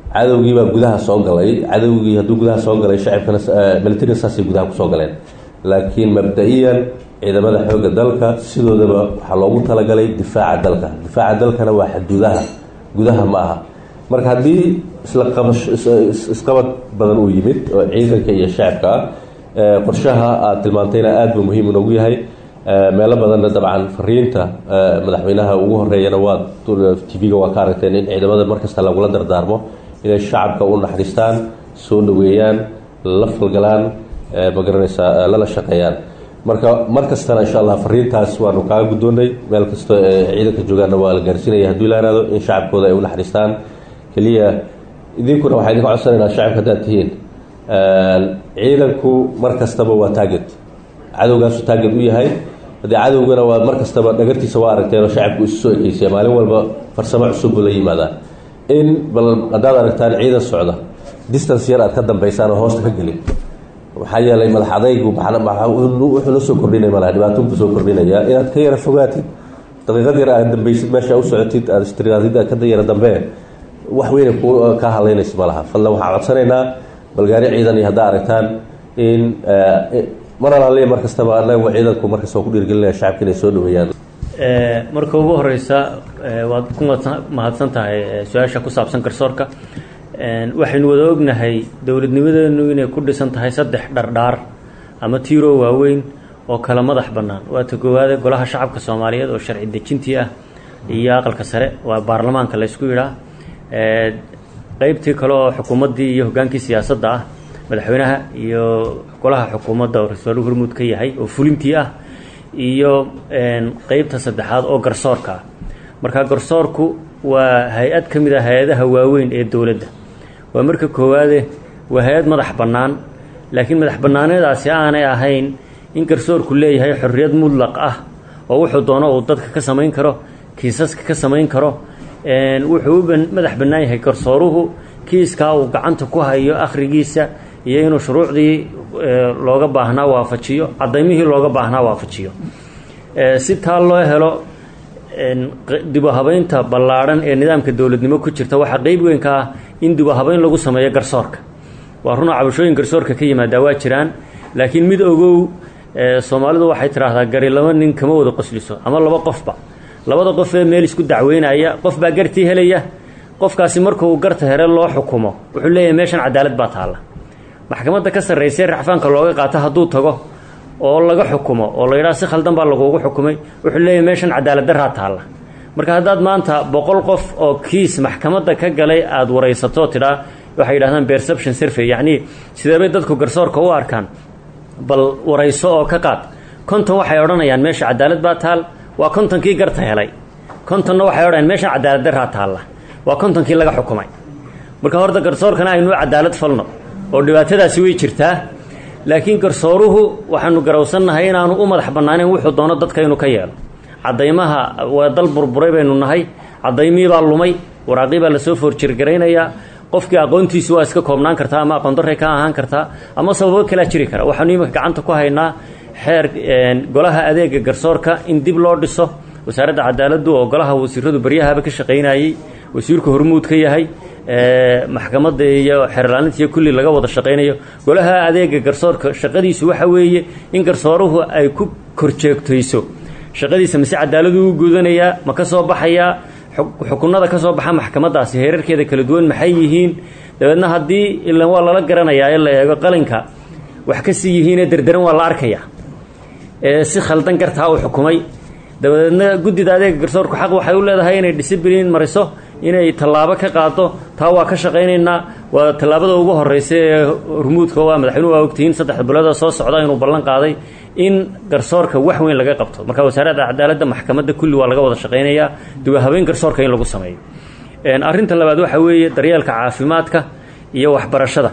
cadowgii baa gudaha soo galay cadowgii hadduu gudaha soo galay shacibkana militariga saasay gudaha kusoo galeen laakiin mabda-iyan ciidamada xoogga dalka sidoodaba waxaa loogu talagalay difaaca dalka difaaca dalkana waa xaduudaha gudaha ma aha marka haddii isla qabash isqabad badan uu yimid oo ciidanka iyo shacabka ah qorshaha aad tilmaantayna aada buu muhiim inoogu yahay meelo badanna dabcan fariinta madaxweynaha ugu horeeyana waa t v-ga waa ka aragteen in ciidamada markasta lagula dardaarmo inay shacabka u naxariistaan soo dhaweeyaan la falgalaan magaranaysaa lala shaqeeyaan marka mar kastana insha allah fariintaas waanu kaaga guddoonnay meel kastoo ciidanka joogaanna waa la gaarsiinaya hadduu la yaraado in shacabkooda ay u naxariistaan keliya idinkuna waxaa idinka codsanaynaa shacabka haddaad tihiin ciidanku mar kastaba waa taaget cadowgaasu taaget u yahay haddii cadowgana waa mar kastaba dhagartiisa waa aragteen oo shacabku isu soo ekeysiya maalin walba farsamo cusub buu la yimaadaa in bal haddaad aragtaan ciidan socda distance yar aad ka dambaysaan oo hoosta ka gelin maxaa yeelay madax adaygu wuxuu la soo kordhinay malaha dhibaatoonku soo kordhinaya inaad ka yara fogaatid daqiiqad yar aad dambaysid meesha u socotid aad istiraadid aad ka yara dambee wax weyna ka hadlaynaysa ma laha fadlan waxaan codsanaynaa balgaari ciidan iyo haddaa aragtaan in mar alaaliya mar kastaba anagu ciidanku markasta waa ku dhiirgelinaya shacabka inay soo dhaweeyaan marka ugu horeysa waad ku mahadsan tahay su-aasha ku saabsan garsoorka waxaynu wada ognahay dowladnimadeenu inay ku dhisan tahay saddex dhardhaar ama tiiroo waaweyn oo kala madax bannaan waa ta koowaade golaha shacabka soomaaliyeed oo sharci dejintii ah iyo aqalka sare waa baarlamaanka laysku yidhaa qeybtii kale oo xukuumaddii iyo hoggaankii siyaasadda ah madaxweynaha iyo golaha xukuumadda oo ra-iisul hormuud ka yahay oo fulintii ah iyo qeybta saddexaad oo garsoorka ah marka garsoorku waa hay-ad ka mid ah hay-adaha waaweyn ee dowladda waa marka koowaade waa hay-ad madax bannaan laakiin madax bannaanedaasi aanay ahayn in garsoorku leeyahay xorriyad mudlaq ah oo wuxuu doono uu dadka ka samayn karo kiisaska ka samayn karo wuxuu u madax bannaan yahay garsooruhu kiiskaa uu gacanta ku hayo akhrigiisa iyo inuu shuruucdii looga baahnaa waafajiyo cadaymihii looga baahnaa waafajiyo si taa loo helo dibuhabaynta ballaadhan ee nidaamka dowladnimo ku jirta waxaa qeyb weyn ka ah in dibuhabayn lagu sameeyo garsoorka waa runa cabashooyin garsoorka ka yimaadaa waa jiraan laakiin mid ogow soomaalidu waxay tidhaahdaa gari laba nin kama wada qosliso ama laba qofba labada qof ee meel isku dacweynaya qof baa gartii helaya qofkaasi markuu garta here loo xukumo wuxuu leeyahay meeshan cadaalad baa taalla maxkamadda ka sarraysay racfaanka looga qaato hadduu tago oo laga xukumo oo la yidhaha si khaldan baa lagugu xukumay wuxuu leeyahay meeshan cadaalad daraa taalla marka haddaad maanta boqol qof oo kiis maxkamadda ka galay aada waraysato tidhaa waxay yidhahdaan perception survey yacnii sideebay dadku garsoorka u arkaan bal warayso oo ka qaad konton waxay odhanayaan meesha cadaalad baa taal waa kontonkii garta helay kontonna waxay odhanayaan meeshan cadaalad daraa taalla waa kontonkii laga xukumay marka horta garsoorkana aynu cadaalad falno oo dhibaatadaasi way jirtaa laakiin garsooruhu waxaanu garowsannahay inaanu u madax bannaaneyn wuxuu doono dadka inuu ka yeelo cadaymaha waa dal burburay baynu nahay cadaymihii baa lumay waraaqii baa lasoo foorjirgaraynayaa qofkii aqoontiisu waa iska koobnaan kartaa ama aqoon darray ka ahaan kartaa ama sababo kalaa jiri kara waxaanu iminka gacanta ku haynaa xeer golaha adeega garsoorka in dib loo dhiso wasaaradda cadaaladdu oo golaha wasiiradu baryahaba ka shaqaynayey wasiirku hormuud ka yahay maxkamadda iyo xeerlaaninta iyo kulli laga wada shaqaynayo golaha adeega garsoorka shaqadiisu waxa weeye in garsooruhu ay ku korjeegtayso shaqadiisa mase cadaaladu u gudanayaa ma ka soo baxayaa xukunada ka soo baxa maxkamaddaasi heerarkeeda kala duwan maxay yihiin dabeedna haddii ilan waa lala garanayaa in la eego qalinka wax ka sii yihiinee derderan waa la arkayaa ee si khaldan gartaa uu xukumay dabadeedna guddida adeega garsoorku xaq waxay u leedahay inay disciblin mariso inay tallaabo ka qaado taa waa ka shaqaynaynaa waa tallaabada ugu horreysa ee hormuudka waa madaxweynuhu waa ogtihiin saddexda biloodoo soo socda inuu ballan qaaday in garsoorka wax weyn laga qabto marka wasaaradda cadaaladda maxkamadda kulli waa laga wada shaqaynayaa duwa habeen garsoorka in lagu sameeyo arrinta labaad waxa weeye daryeelka caafimaadka iyo waxbarashada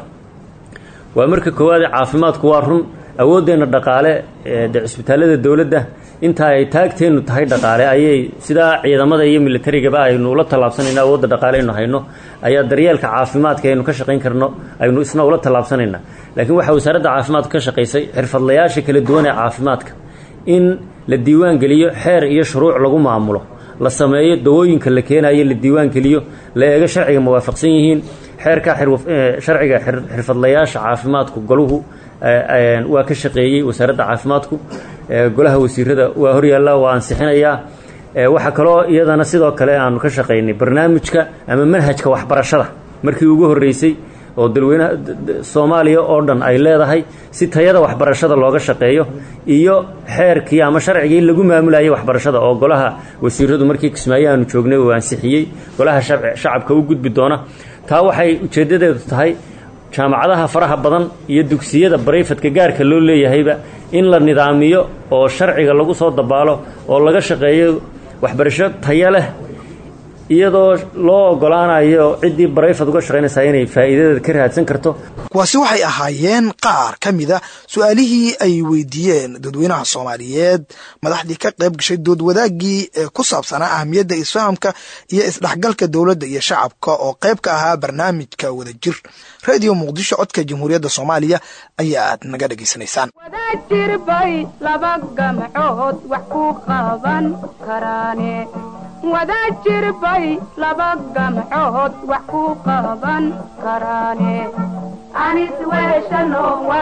waa marka koowaade caafimaadku waa run awooddeenna dhaqaale de cisbitaallada dowladda inta ay taagteennu tahay dhaqaale ayay sidaa ciidamada iyo militarigaba aynu ula tallaabsanayna awoodda dhaqaale aynu hayno ayaa daryeelka caafimaadka aynu ka shaqayn karno aynu isna ula tallaabsanayna laakiin waxaa wasaaradda caafimaadku ka shaqaysay xirfadlayaasha kala duwan ee caafimaadka in la diiwaan geliyo xeer iyo shuruuc lagu maamulo la sameeyo dawooyinka la keenayo la diiwaan geliyo la eego sharciga muwaafaqsan yihiin xeerka sharciga xirfadlayaasha caafimaadku goluhu waa ka shaqeeyey wasaaradda caafimaadku golaha wasiirada waa horyaallaa waa ansixinayaa waxaa kaloo iyadana sidoo kale aanu ka shaqaynay barnaamijka ama manhajka waxbarashada markii ugu horreysay oo dalweynaha soomaaliya oo dhan ay leedahay si tayada waxbarashada looga shaqeeyo iyo xeerkii ama sharcigii lagu maamulayay waxbarashada oo golaha wasiiradu markii kismaayo aanu joognay uu ansixiyey golaha shacabka u gudbi doona taa waxay ujeeddadeedu tahay jaamacadaha faraha badan iyo dugsiyada barayfadka gaarka loo leeyahayba in la nidaamiyo oo sharciga lagu soo dabaalo oo laga shaqeeyo waxbarasho tayo leh iyadoo loo ogolaanayo ciddii barayfad uga shaqaynaysaa inay faa'iidadeeda ka raadsan karto kuwaasi waxay ahaayeen qaar ka mida su-aalihii ay weydiiyeen dadweynaha soomaaliyeed madaxdii ka qayb gashay dood wadaagii ee ku saabsanaa ahamiyadda isfahamka iyo isdhexgalka dowladda iyo shacabka oo qayb ka ahaa barnaamijka wadajir radio muqdisho codka jamhuuriyadda soomaaliya ayaa aad naga dhegaysanaysaan wadajir bay laba gamcood wax ku qaban karaane wadajir bay laba gamcood wax ku qaban karaane anis weeshano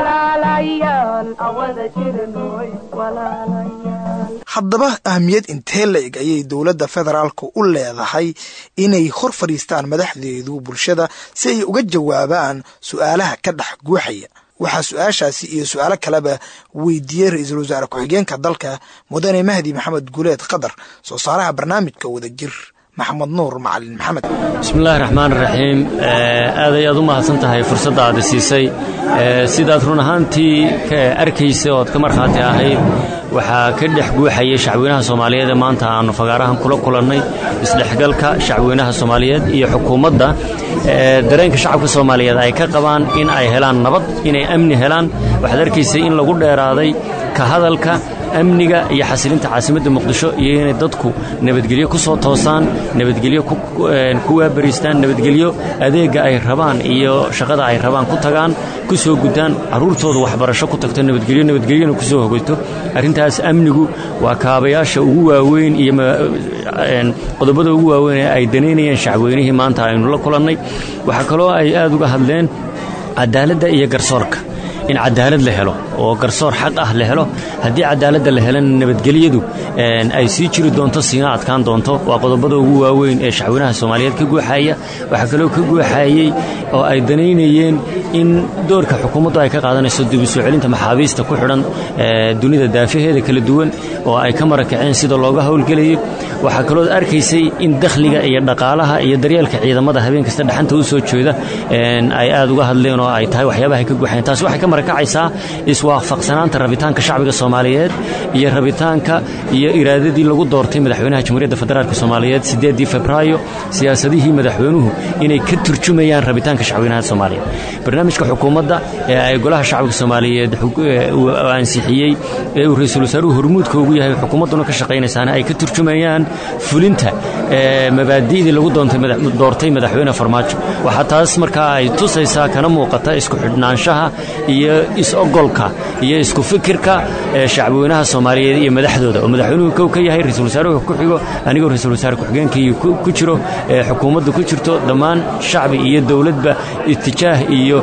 walaalayaal awada jirnoy walaalayaal haddaba ahmiyad intee la eg ayay dowladda federaalka u leedahay inay hor fadhiistaan madaxdeedu bulshada si ay uga jawaabaan su-aalaha ka dhex guuxaya waxaa su-aashaasi iyo su-aalo kaleba weydiiyey ra-iisul wasaare ku-xigeenka dalka mudane mahdi maxamed guuleed qadar soo saaraha barnaamijka wadajir maxamed nuur macalin maxamed bismillahi raxmaan raxiim aad ayaad u mahadsan tahay fursadda aad siisay sidaad run ahaantii ka arkaysa ood ka markhaati ahayd waxaa ka dhex guuxayay shacweynaha soomaaliyeed ee maanta aannu fagaarahan kula kulannay isdhexgalka shacweynaha soomaaliyeed iyo xukuumadda dareenka shacabka soomaaliyeed ay ka qabaan in ay helaan nabad inay amni helaan waxaad arkaysay in lagu dheeraaday ka hadalka amniga iyo xasilinta caasimadda muqdisho iyo inay dadku nabadgelyo ku soo toosaan nabadgelyo ku waabariistaan nabadgelyo adeegga ay rabaan iyo shaqada ay rabaan ku tagaan ku soo gudaan carruurtooda waxbarasho ku tagto nabadgelyo nabadgelyona ku soo hogayto arrintaas amnigu waa kaabayaasha ugu waaweyn iyo qodobada ugu waaweyn ee ay danaynayeen shacweynihii maanta aynu la kulannay waxaa kaloo ay aad uga hadleen cadaaladda iyo garsoorka in cadaalad la helo oo garsoor xaq ah la helo haddii cadaaladda la helana nabadgelyadu ay sii jiri doonto siina adkaan doonto waa qodobada ugu waaweyn ee shacweynaha soomaaliyeed ka guuxaya waxaa kaloo ka guuxayey oo ay danaynayeen in doorka xukuumaddu ay ka qaadanayso dib u soo celinta maxaabiista ku xidhan dunida daafaheeda kala duwan oo ay ka marakaceen sida looga howlgelayo waxaa kaloo arkaysay in dakhliga iyo dhaqaalaha iyo daryeelka ciidamada habeen kasta dhaxanta u soo jeeda ay aad uga hadleen oo ay tahay waxyaabaha ay ka guuxayeen taasi waxay ka marakacaysaa iswaafaqsanaanta rabitaanka shacbiga soomaaliyeed iyo rabitaanka iyo iraadadii lagu doortay madaxweynaha jamhuuriyadda federaalk soomaaliyeed sideedii febraayo siyaasadihii madaxweynuhu inay ka turjumayaan rabitaanka shacweynaha soomaaliyeed barnaamijka xukuumadda ee ay golaha shacbiga soomaaliyeed ansixiyey ee uu ra-iisul wasaaruhu hormuudka ugu yahay xukuumadduna ka shaqaynaysaana ay ka turjumayaan fulinta mabaadi'dii lagu doortay madaxweyne farmaajo waxaa taas markaa ay tusaysaa kana muuqata isku xidhnaanshaha iyo is-ogolka iyo isku fikirka shacbweynaha soomaaliyeed iyo madaxdooda oo madaxweynuhu kow ka yahay ra-iisul wasaaruhu ku xigo anigoo ra-iisul wasaare ku-xigeenkii ku jiro xukuumaddu ku jirto dhammaan shacbi iyo dowladba itijaah iyo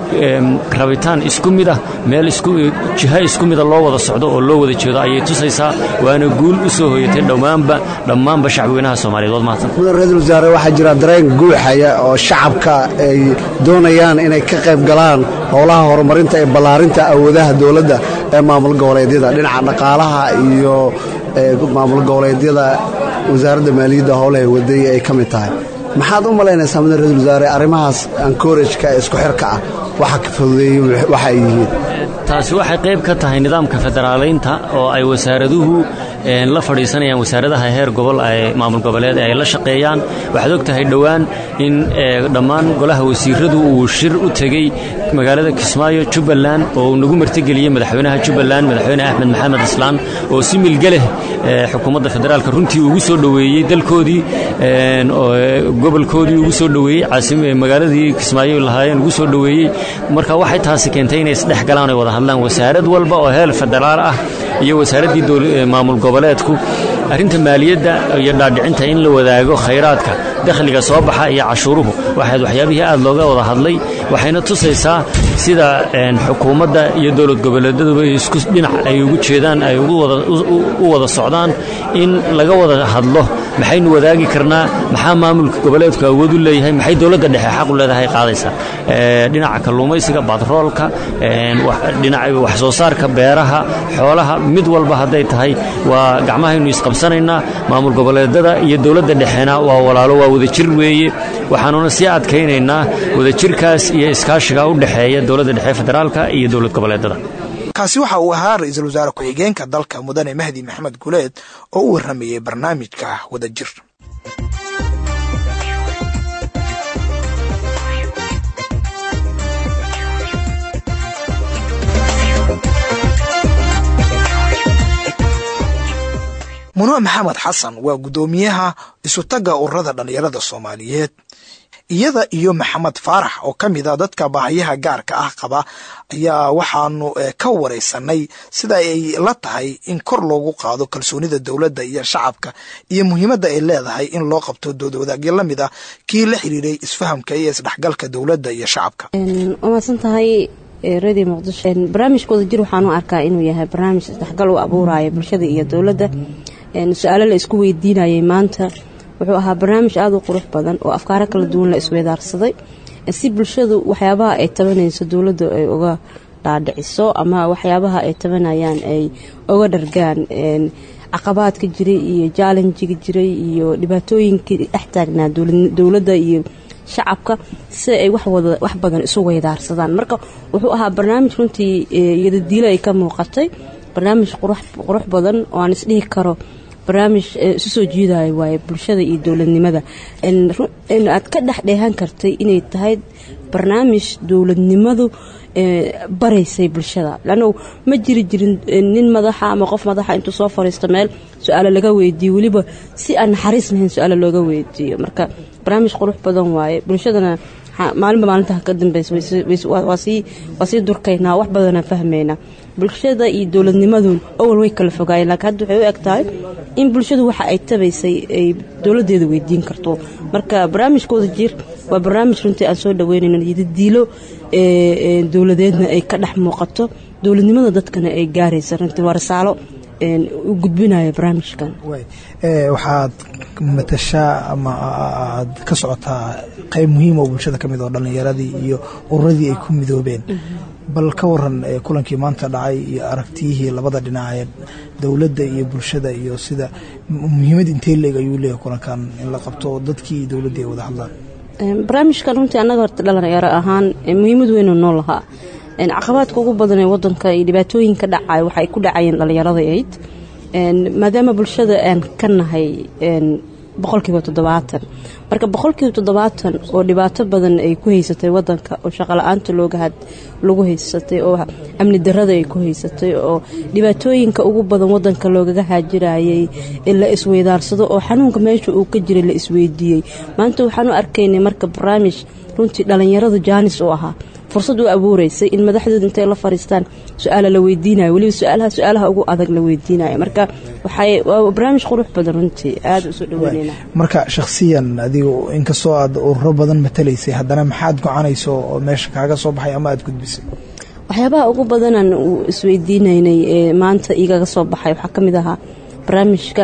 rabitaan isku mid ah meel jiha isku mida loo wada socdo oo loo wada jeedo ayay tusaysaa waana guul u soo hoyatay dhammaanba dhammaanba shacbweynaha soomaaliyeed waad mahadsan mudan ra-iisul wasaare waxaa jira dareen guuxaya oo shacabka ay doonayaan inay ka qayb galaan howlaha horumarinta ee ballaarinta awoodaha dowladda ee maamul goboleedyada dhinaca dhaqaalaha iyo maamul goboleedyada wasaaradda maaliyadda howlaha waday ay ka mid tahay maxaad u malaynaysaa mudan ra-isul wasaare arrimahaas ankorajka ee isku xirka ah waxa ka fududeeyey waxa ay yihiin taasi waxay qayb ka tahay nidaamka federaalaynta oo ay wasaaraduhu la fadhiisanayaan wasaaradaha heer gobol ee maamul goboleed ay la shaqeeyaan waxaad og tahay dhowaan in dhammaan golaha wasiiradu uu shir u tegey magaalada kismaayo jubbaland oo uu nagu martigeliyey madaxweynaha jubbaland madaxweyne axmed maxamed islaan oo si milgeleh xukuumadda federaalka runtii ugu soo dhoweeyey dalkoodii gobolkoodii ugu soo dhoweeyey magaaladii kismaayo lahaayeen ugu soo dhoweeyey marka waxay taasi keentay inay isdhex galaan ay wada hadlaan wasaarad walba oo heel federaal ah iyo wasaaraddii maamul goboleedku arrinta maaliyadda iyo dhaadhicinta in la wadaago khayraadka dakhliga soo baxa iyo cashuuruhu waxayd waxyaabihii aad looga wada hadlay waxayna tusaysaa sida xukuumadda iyo dowlad goboleedaduba isku dhinac ay ugu jeedaan ay u wada socdaan in laga wada hadlo maxaynu wadaagi karnaa maxaa maamulka goboleedku awood u leeyahay maxay dowladda dhexe xaq u leedahay qaadaysaa dhinaca kalluumaysiga batroolka dhinaca wax soo saarka beeraha xoolaha mid walba hadday tahay waa gacmahaynu isqabsanaynaa maamul goboleedada iyo dowladda dhexena waa walaalo waa wadajir weeye waxaanuna sii adkaynaynaa wadajirkaas iyo iskaashiga u dhexeeya dowladda dhexe federaalka iyo dowlad goboleedada kaasi waxa uu ahaa ra-iisul wasaare ku-xigeenka dalka mudane mahdi maxamed guleed oo u warramayey barnaamijka wadajir muno maxamed xasan waa guddoomiyaha isutagga ururada dhallinyarada soomaaliyeed iyada iyo maxamed faarax oo ka mid a dadka baahayaha gaarka ah qaba ayaa waxaanu ka waraysanay sida ay la tahay in kor loogu qaado kalsoonida dowladda iyo shacabka iyo muhiimadda ay leedahay in loo qabto doodwadaagyo la mid ah kii la xiriiray isfahamka iyo isdhexgalka dowladda iyo shacabka waa mahadsan tahay radio muqdisho barnaamijka wadajir waxaan u arkaa inuu yahay barnaamij isdhexgal u abuuraya bulshada iyo dowladda su-aalo la isku weydiinayay maanta wuxuu ahaa barnaamij aada u qurux badan oo afkaaro kala duwan la isweydaarsaday si bulshadu waxyaabaha ay tabanayso dowladda ay uga dhaadhiciso ama waxyaabaha ay tabanayaan ay uga dhargaan caqabaadka jiray iyo jaalenjiga jiray iyo dhibaatooyinkii dhex taagnaa dowladda iyo shacabka si ay wax badan isu weydaarsadaan marka wuxuu ahaa barnaamij runtii iyadadiilo ay ka muuqatay barnaamij qurux badan oo aan isdhihi karo barnaamij isu soo jiidaya waaye bulshada iyo dowladnimada aad ka dhex dheehan kartay inay tahay barnaamij dowladnimadu baraysay bulshada lannu ma jiri jirin nin madaxa ama qof madaxa intuu soo fariisto meel su-aalo laga weydiiyo weliba si aan naxariis lahayn su-aalo looga weydiiyo marka barnaamij qurux badan waaye bulshadana maalinba maalinta ka dambeysa waa sii durkaynaa wax badanaa fahmaynaa bulshada iyo dowladnimadun awal way kala fogaayeen laakiin hadda waxay u eg tahay in bulshadu waxa ay tabaysay ay dowladeeda weydiin karto marka barnaamijkooda jir waa barnaamij runtii aan soo dhaweynayno yidadiilo dowladeedna ay ka dhex muuqato dowladnimada dadkana ay gaaraysa runtii waa risaalo u gudbinaya barnaamijkan waxaad matashaa ama aad ka socotaa qayb muhiim oo bulshada ka mid oo dhallinyaradii iyo ururadii ay ku midoobeen bal ka waran kulankii maanta dhacay iyo aragtiyihii labada dhinac ee dowladda iyo bulshada iyo sida muhiimad intee leeg ayuu leeyahay kulankan in la qabto dadkii iyo dowladdii ay wada hadlaan barnaamijkan runtii annaga horta dhalinyaro ahaan muhiimad weynu noo lahaa caqabaadka ugu badan ee wadanka iyo dhibaatooyinka dhacay waxay ku dhacayeen dhallinyarada ayd maadaama bulshada aan ka nahay boqolkiiba toddobaatan marka boqolkiiba toddobaatan oo dhibaato badan ay ku haysatay wadanka oo shaqola-aanta looga lagu haysatay oo amni darada ay ku haysatay oo dhibaatooyinka ugu badan wadanka loogaga haajirayay la isweydaarsado oo xanuunka meesha uu ka jiray la isweydiiyey maanta waxaan u arkaynay marka barnaamij runtii dhallinyaradu jaanis u ahaa fursad u abuureysay in madaxdooda intay la fariistaan su-aala la weydiinayo weliba su-aalaha su-aalaha ugu adag la weydiinayo marka waxay waa barnaamij qurux badan runtii aada usoo dhaweyneyna marka shakhsiyan adigu inkastoo aad ururo badan matalaysay haddana maxaad gocanayso oo meesha kaaga soo baxay ama aada gudbisay waxyaabaha ugu badanan uu isweydiinaynay ee maanta igaga soo baxay waxaa ka mid ahaa barnaamijka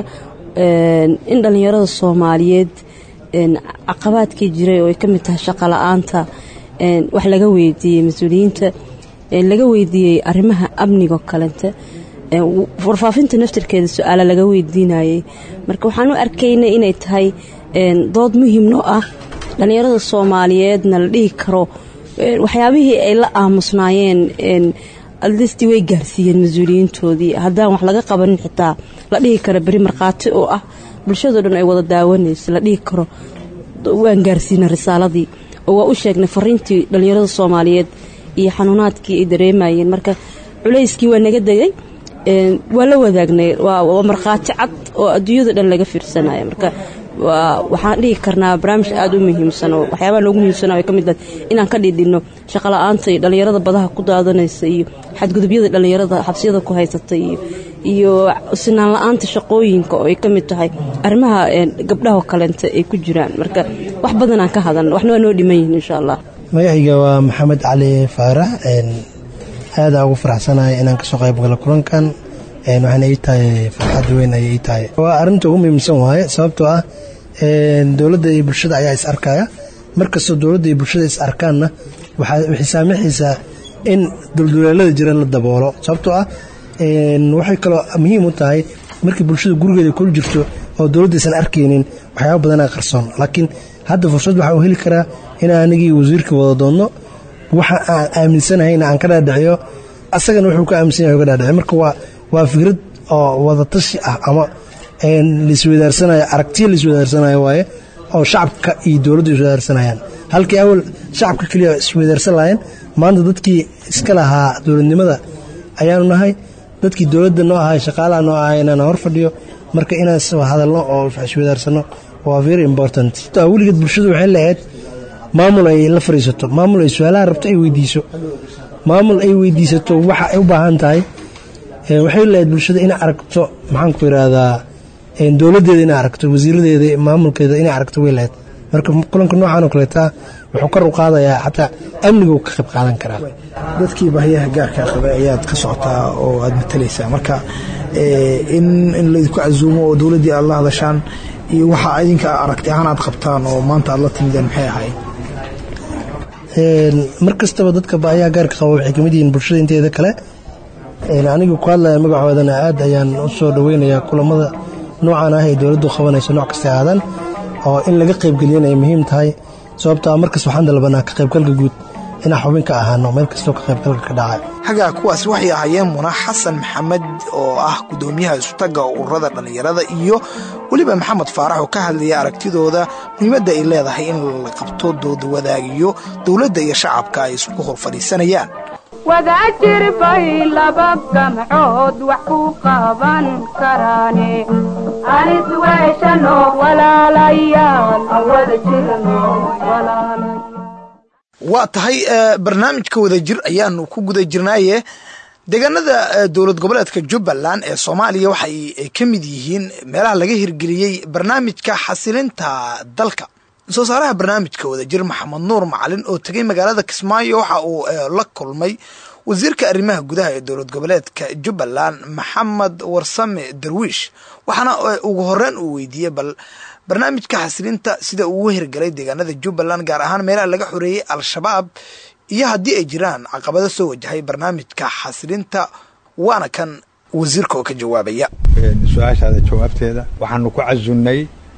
in dhallinyarada soomaaliyeed caqabaadkii jiray oo ay ka mid tahay shaqo la-aanta wax laga weydiiyey mas-uuliyiinta laga weydiiyey arrimaha amnigo kalente warfaafinta naftirkeeda su-aala laga weydiinayay marka waxaan u arkaynay inay tahay dood muhiim noo ah dhallinyarada soomaaliyeedna la dhihi karo waxyaabihii ay la aamusnaayeen aldisti way gaarsiiyeen mas-uuliyiintoodii haddaan wax laga qabanin xitaa la dhihi karo beri markhaati oo ah bulshadoo dhan ay wada daawanaysa la dhihi karo waan gaarsiina risaaladii oo waa u sheegnay fariintii dhallinyarada soomaaliyeed iyo xanuunaadkii ay dareemayeen marka culayskii waa naga degay waa la wadaagnay waa markhaati cad oo adduunyada dhan laga fiirsanaya marka waxaan dhihi karnaa barnaamij aada u muhiimsan oo waxyaabaha noogu muhiimsan ay ka mid tahay inaan ka dhidhinno shaqola'aanta iyo dhallinyarada badaha ku daadanaysa iyo xadgudubyada dhallinyarada xabsiyada ku haysata iyo iyo sinaan la-aanta shaqooyinka oo ay ka mid tahay arrimaha gabdhahoo kaleenta ay ku jiraan marka wax badanaan ka hadalna waxna waa noo dhiman yihiin insha allah magacayga waa maxamed cali faarax aadaa ugu faraxsanahay inaan kasoo qayb galo kulankan waxaana ii tahay farxad weyn ayay ii tahay waa arrinta ugu muhiimsan waaye sababtoo ah dowladda iyo bulshada ayaa is arkaya markastoo dowladda iyo bulshada is arkaanna waxay saamaxaysaa in dulduleelada jira la daboolo sababtoo ah waxay kaloo muhiim u tahay markii bulshada gurigeeda kula jirto oo dowladdaysan arkaynin waxyaaba badanaa qarsoon laakiin hadda fursad waxaa u heli karaa in anigii wasiirka wada doonno waxa aan aaminsanahayna aan ka dhaadhiciyo asagana wuxuu ka aaminsan yahay uga dhaadhici marka waa waa fikrad oo wadatashi ah ama laiswedaarsanayo aragtiya laiswedaarsanayo waaye oo shacabka iyo dowladdu iswadaarsanayaan halkii awal shacabka keliya iswadaarsan lahayn maanta dadkii iska lahaa dowladnimada ayaanu nahay dadkii dowladda noo ahay shaqaalaha noo ahay inaan hor fadhiyo marka inaan hadalno oo iswadaarsano waa very important weligeed bulshadu waxay lahayd maamul ay la fariisato maamul ay su-aalaha rabto ay weydiiso maamul ay weydiisato waxa ay u baahan tahay waxay lahayd bulshada inay aragto maxaan ku yidhaahdaa dowladdeeda inay aragto wasiiradeeda maamulkeeda inay aragto way lahayd marka kulanka noocan oo kaleeta wuxuu kor u qaadayaa xataa amniga uu ka qayb qaadan karaa dadkii baahiyaha gaarka qabay ayaad ka socotaa oo aad matalaysaa marka in in laydinku casuumo oo dowladdii aad la hadashaan iyo waxa idinka aragti ahaan aad qabtaan oo maanta aad la timideen maxay ahayd mar kastaba dadka baahiyaha gaarka qaba waxay kamid yihiin bulshada inteeda kale anigu ku hadlaya magacoodana aad ayaan u soo dhoweynayaa kulamada noocan ah ee dowladdu qabanayso nooc kasta aadan oo in laga qaybgeliyana ay muhiim tahay sababtaa markas waxaan dalbanaa ka qaybgalka guud inaan xubin ka ahaano meel kastoo ka qaybgalka ka dhacay hagaa kuwaas waxay ahaayeen muna xasan maxamed oo ah gudoomiyaha isutaga ururada dhallinyarada iyo weliba maxamed faarax oo ka hadlaya aragtidooda muhiimadda ay leedahay in la qabto dooda wadaagiyo dowladda iyo shacabka ay isku hor fadhiisanayaan wadaajir bay laba gamcood wax ku qaban karaane anis weeshano walaalayaal wada jirno waa tahay barnaamijka wadajir ayaanu ku guda jirnaaye deegaanada dowlad goboleedka jubbaland ee soomaaliya waxay ka mid yihiin meelaha laga hirgeliyey barnaamijka xasilinta dalka soo saaraha barnaamijka wadajir maxamed nuur macalin oo tegay magaalada kismaayo waxa uu la kulmay wasiirka arrimaha gudaha ee dowlad goboleedka jubbaland maxamed warsame darwiish waxaana ugu horeyn uu weydiiyey bal barnaamijka xasilinta sida uu u hirgalay deegaanada jubbaland gaar ahaan meelaha laga xoreeyey al-shabaab iyo haddii ay jiraan caqabado soo wajahay barnaamijka xasilinta waana kan wasiirka oo ka jawaabaya su-aashaada jawaabteeda waxaanu ku casunnay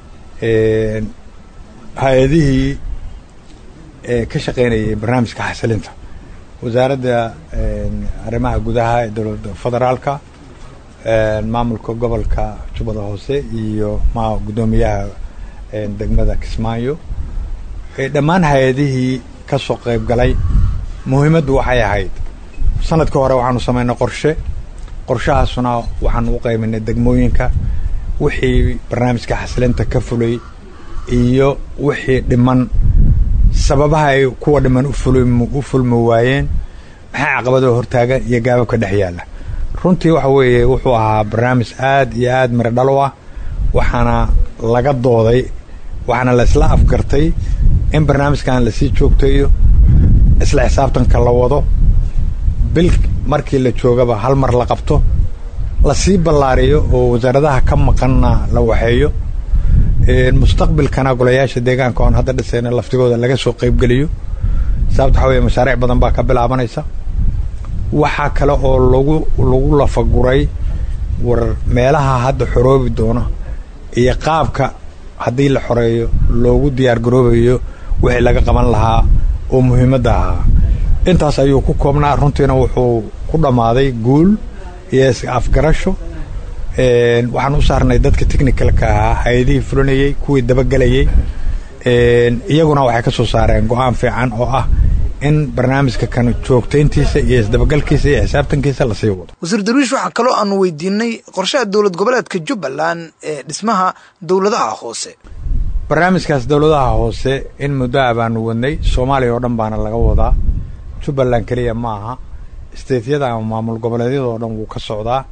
hay-adihii ka shaqaynayay barnaamijka xasilinta wasaaradda arrimaha gudaha ee dowladda federaalka maamulka gobolka jubbada hoose iyo ma guddoomiyaha degmada kismaayo dhammaan hay-adihii ka soo qayb galay muhiimaddu waxay ahayd sanadkii hore waxaanu samaynay qorshe qorshahaasuna waxaanu u qayminay degmooyinka wixii barnaamijka xasilinta ka fulay iyo wixii dhiman sababaha ay kuwa dhiman u fulmi waayeen maxaa caqabadoo hortaagan iyo gaababka dhex yaalla runtii waxa weeye wuxuu ahaa barnaamij aad iyo aad miro dhalo ah waxaana laga dooday waxaana la isla afgartay in barnaamijkan lasii joogtayo isla xisaabtanka la wado bil markii la joogaba hal mar la qabto lasii ballaariyo oo wasaaradaha ka maqanna la waxeeyo mustaqbilkana golayaasha deegaanka oon hadda dhisayna laftigooda laga soo qaybgeliyo sababta waxaa weye mashaariic badan baa ka bilaabanaysa waxaa kale oo lagu lagu lafaguray war meelaha hadda xoroobi doona iyo qaabka haddii la xoreeyo loogu diyaar garoobayo wixii laga qaban lahaa oo muhiimadda ahaa intaas ayuu ku koobnaa runtiina wuxuu ku dhammaaday guul iyo is afgarasho waxaan u saarnay dadka technicalka ahaa hay-adihii fulinayey kuwii dabagelayey iyaguna waxay ka soo saareen go-aan fiican oo ah in barnaamijka kan joogtayntiisa iyo isdabagalkiisa iyo xisaabtankiisa lasii wado wasiir darwiish waxaa kaloo aanu weydiinay qorshaha dowlad goboleedka jubbaland ee dhismaha dowladaha hoose barnaamijkaas dowladaha hoose in muddo a baanu wadnay soomaaliya oo dhan baana laga wadaa jubbaland keliya ma aha isteetyada ama maamul goboleedyada oo dhan wuu ka socdaa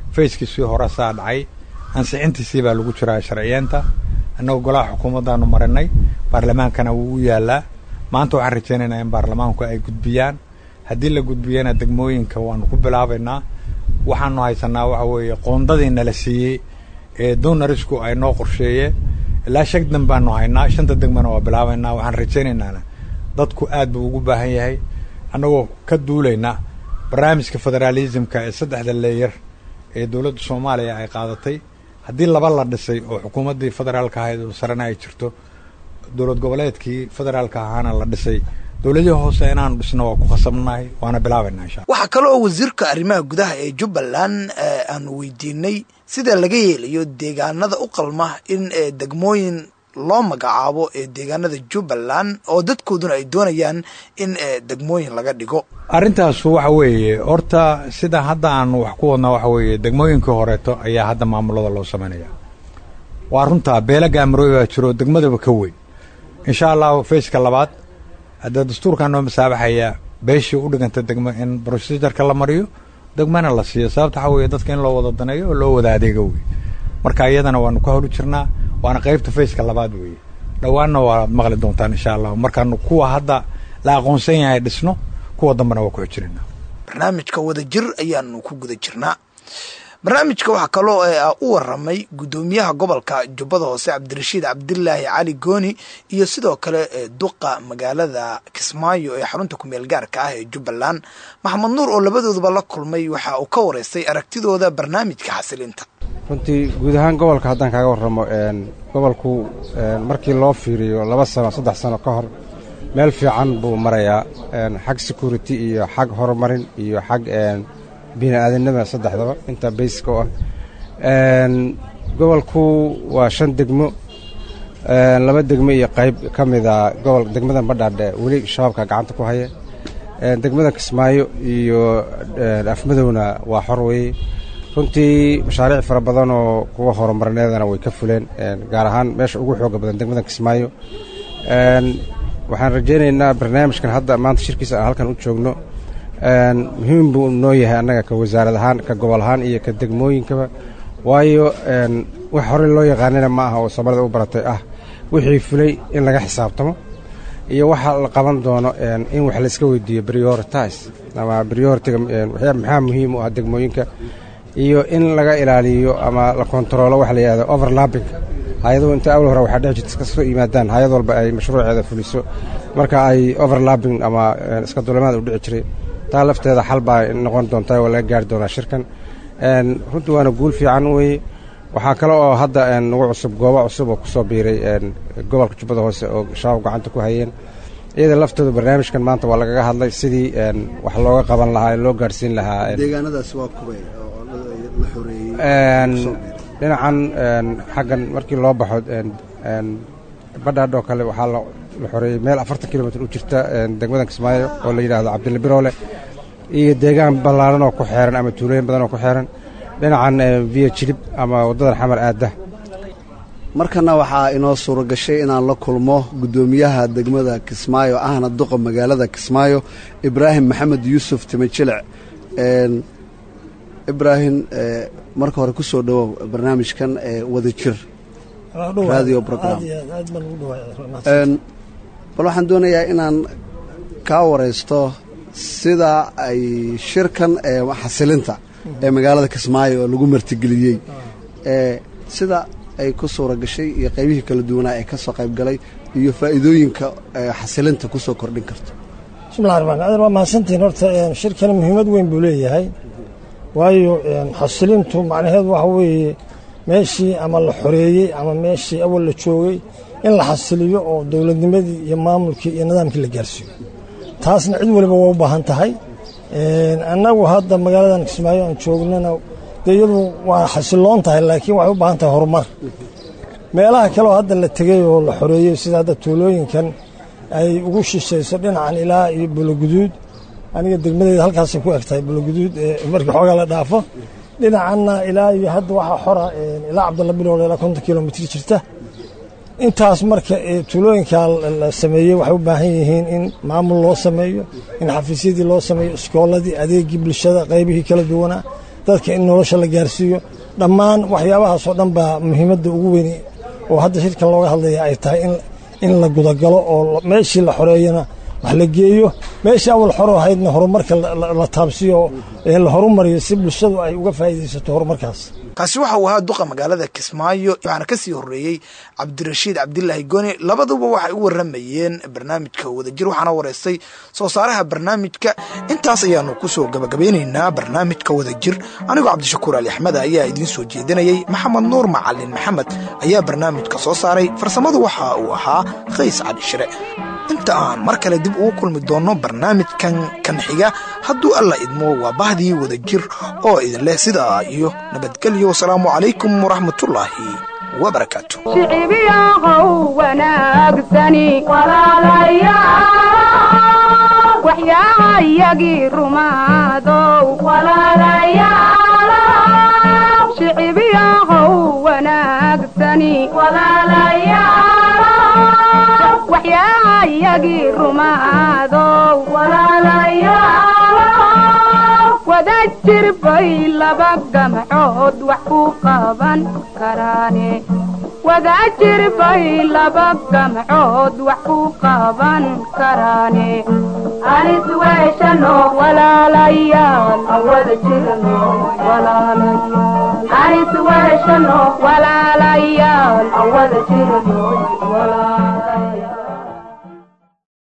fayskiisii hore saa dhacay ansixintiisii baa lagu jiraa sharciyeenta annagoo golaha xukuumaddaanu marinay baarlamaankana wuu u yaalaa maanta waxaan rajaynaynaa in baarlamaanku ay gudbiyaan haddii la gudbiyana degmooyinka waanu ku bilaabaynaa waxaanu haysanaa waxa weeye qoondadii nala siiyey ee donarisku ay noo qorsheeyeen ilaa shan dan baanu haynaa shanta degmana waa bilaabaynaa waxaan rajaynaynaa dadku aad buu ugu baahan yahay annagoo ka duulayna barnaamijka federaalismka ee saddexda leeyar ee dowladda soomaaliya ay qaadatay haddii laba la dhisay oo xukuumaddii federaalka ahayd oo sarena ay jirto dowlad goboleedkii federaalka ahaana la dhisay dowladihii hoose inaanu dhisno waa ku khasabnahay waana bilaabaynaa insha waxaa kale oo wasiirka arrimaha gudaha ee jubbaland aanu weydiinay sida laga yeelayo deegaanada u qalma in degmooyin loo magacaabo ee deegaanada jubbaland oo dadkooduna ay doonayaan in degmooyin laga dhigo arrintaasu waxa weeye horta sida hadda aanu wax ku wadnaa waxa weeye degmooyinkii horeeto ayaa hadda maamulada loo samaynaya waa runtaa beela gaamarooy baa jiro degmadaba ka weyn insha allahu fayska labaad haddee dastuurkaa noo masaabaxaya beeshii u dhiganta degmo in broceduurka la mariyo degmana la siiyo sababta waxaa weeye dadka in loo wada daneeyo oo loo wada adeego wey marka iyadana waanu ka holi jirnaa waana qaybta fayska labaad weeye dhowaanna waad maqli doontaan insha allahu markaanu kuwa hadda la aqoonsan yahay dhisno kuwa dambena waa ku xojinayna barnaamijka wadajir ayaanu ku guda jirnaa barnaamijka waxaa kaloo u waramay guddoomiyaha gobolka jubbada hoose cabdirashiid cabdilaahi cali gooni iyo sidoo kale duqa magaalada kismaayo ee xarunta kumeel gaarka ah ee jubbaland maxamed nuur oo labadooduba la kulmay waxa uu ka wareystay aragtidooda barnaamijka xasilinta runtii guud ahaan gobolka haddaan kaaga warramo gobolku markii loo fiiriyo laba sano saddex sano ka hor meel fiican buu marayaa xag security iyo xag horumarin iyo xag bini-aadamnima saddexdaba intaa bayska u ah gobolku waa shan degmo laba degmo iyo qayb ka mida gobol degmada badhaadhe weli shabaabka gacanta ku haya degmada kismaayo iyo afmadowna waa xor weeye runtii mashaariic fara badan oo kuwa horumarineedana way ka fuleen gaar ahaan meesha ugu xooga badan degmada kismaayo waxaan rajaynaynaa barnaamijkan hadda maanta shirkiisa aan halkan u joogno muhiim buu noo yahay annaga ka wasaarad ahaan ka gobol ahaan iyo ka degmooyinkaba waayo wax horey loo yaqaanina ma aha oo soomaalida u baratay ah wixii fulay in laga xisaabtamo iyo waxa la qaban doono in wax layska weydiiyo prioritize ama prioritiga maxaa muhiim u ah degmooyinka iyo in laga ilaaliyo ama la kontaroolo waxa la yidhahdo overlapping hay-aduhu inta awal hore waxaa dhex jirta iska soo yimaadaan hay-ad walba ay mashruuceeda fuliso marka ay overlapping ama iska dulimaad u dhici jiray taa lafteeda xal baa noqon doontaa oo laga gaari doonaa shirkan runtii waana guul fiican weeye waxaa kale oo hadda nagu cusub goobo cusub oo kusoo biiray gobolka jubbada hoose oo shabaab gacanta ku hayeen iyada laftooda barnaamijkan maanta waa lagaga hadlay sidii wax looga qaban lahaa loo gaadhsiin lahaa deegaanadaas waa kubay oo la xoreeyey dhinacan xaggan markii loo baxo badhaadhoo kale waxaa la xoreeyey meel afartan kilomitr u jirta degmada kismaayo oo la yidhaahdo cabdilla biroole iyo deegaan ballaaran oo ku xeeran ama tuulooyin badan oo ku xeeran dhinacan viya jilib ama waddadan xamar aadda markana waxaa inoo suuro gashay inaan la kulmo guddoomiyaha degmada kismaayo ahna duqa magaalada kismaayo ibraahim maxamed yuusuf timajilic ibraahim marka hore ku soo dhowow barnaamijkan wadajir radio program bal waxaan doonayaa inaan kaa waraysto sida ay shirkan xasilinta ee magaalada kismaayo oo lagu martigeliyey sida ay ku suura gashay iyo qaybihii kala duwanaa ee ka soo qayb galay iyo faa'iidooyinka xasilinta ku soo kordhin karto bismillahi raxmaan adeer waa mahadsantihiin horta shirkani muhiimad weyn buu leeyahay waayo xasilintu macnaheedu waxa weeye meeshii ama la xoreeyey ama meeshii awal la joogay in la xasiliyo oo dowladnimadii iyo maamulkii iyo nidaamkii la gaarsiiyo taasna cid waliba waa u baahan tahay annagu hadda magaaladan kismaayo aan joognana dee iyadu waa xasiloon tahay laakiin waxay u baahan tahay horumar meelaha kaleoo hadda la tegey oo la xoreeyey sida hadda tuulooyinkan ay ugu shishayso dhinacan ilaa iyo buloguduud aniga degmadeyda halkaasay ku eg tahay buloguduud markii xoogaa la dhaafo dhinacanna ilaa iyo hadda waxaa xora ilaa cabdalla bilool ilaa konton kilomitr jirta intaas marka tuulooyinkaa la sameeyey waxay u baahan yihiin in maamul loo sameeyo in xafiisyadii loo sameeyo iskooladii adeegii bulshada qaybihii kala duwanaa dadka in nolosha la gaarsiiyo dhammaan waxyaabahaasoo dhan baa muhiimadda ugu weyni oo hadda shirkan looga hadlaya ay tahay in la gudagalo oo meeshii la xoreeyana wax la geeyo meeshii awal xoro ahaydna horumarka la taabsiyo ee la horumariyo si bulshadu ay uga faa'iidaysato horumarkaas kaasi waxa uu ahaa duqa magaalada kismaayo waxaana ka sii horreeyey cabdirashiid cabdilaahi goni labaduba waxay u warramayeen barnaamijka wadajir waxaana wareystay soo saaraha barnaamijka intaas ayaanu ku soo gabagabeynaynaa barnaamijka wadajir anigoo cabdishakuur ali axmed ayaa idiin soo jeedinayey maxamed nuur macalin maxamed ayaa barnaamijka soo saaray farsamadu waxa uu ahaa kays cali shire inta aan mar kale dib ugu kulmi doonno barnaamijkan kan xiga hadduu alla idmo waa bahdii wadajir oo idin leh sidaa iyo nabadgelyo wasalaamu calaykum waraxmatullaahi wabarakaatu shicibiyaqow wanaagsani walaalayaal waxyaayagii rumaadow walaalayaal shicibiyaqow wanaagsani walaalayaal waxyaayagii rumaadow walaalayaal wada jir bay laba gamcood wax ku qaban karaane wada jir bay laba gamcood wax ku qaban karaane anis weeshano walaalayaal awada jirno walaalayaal anis weeshano walaalayaal awada jirno walaalayaal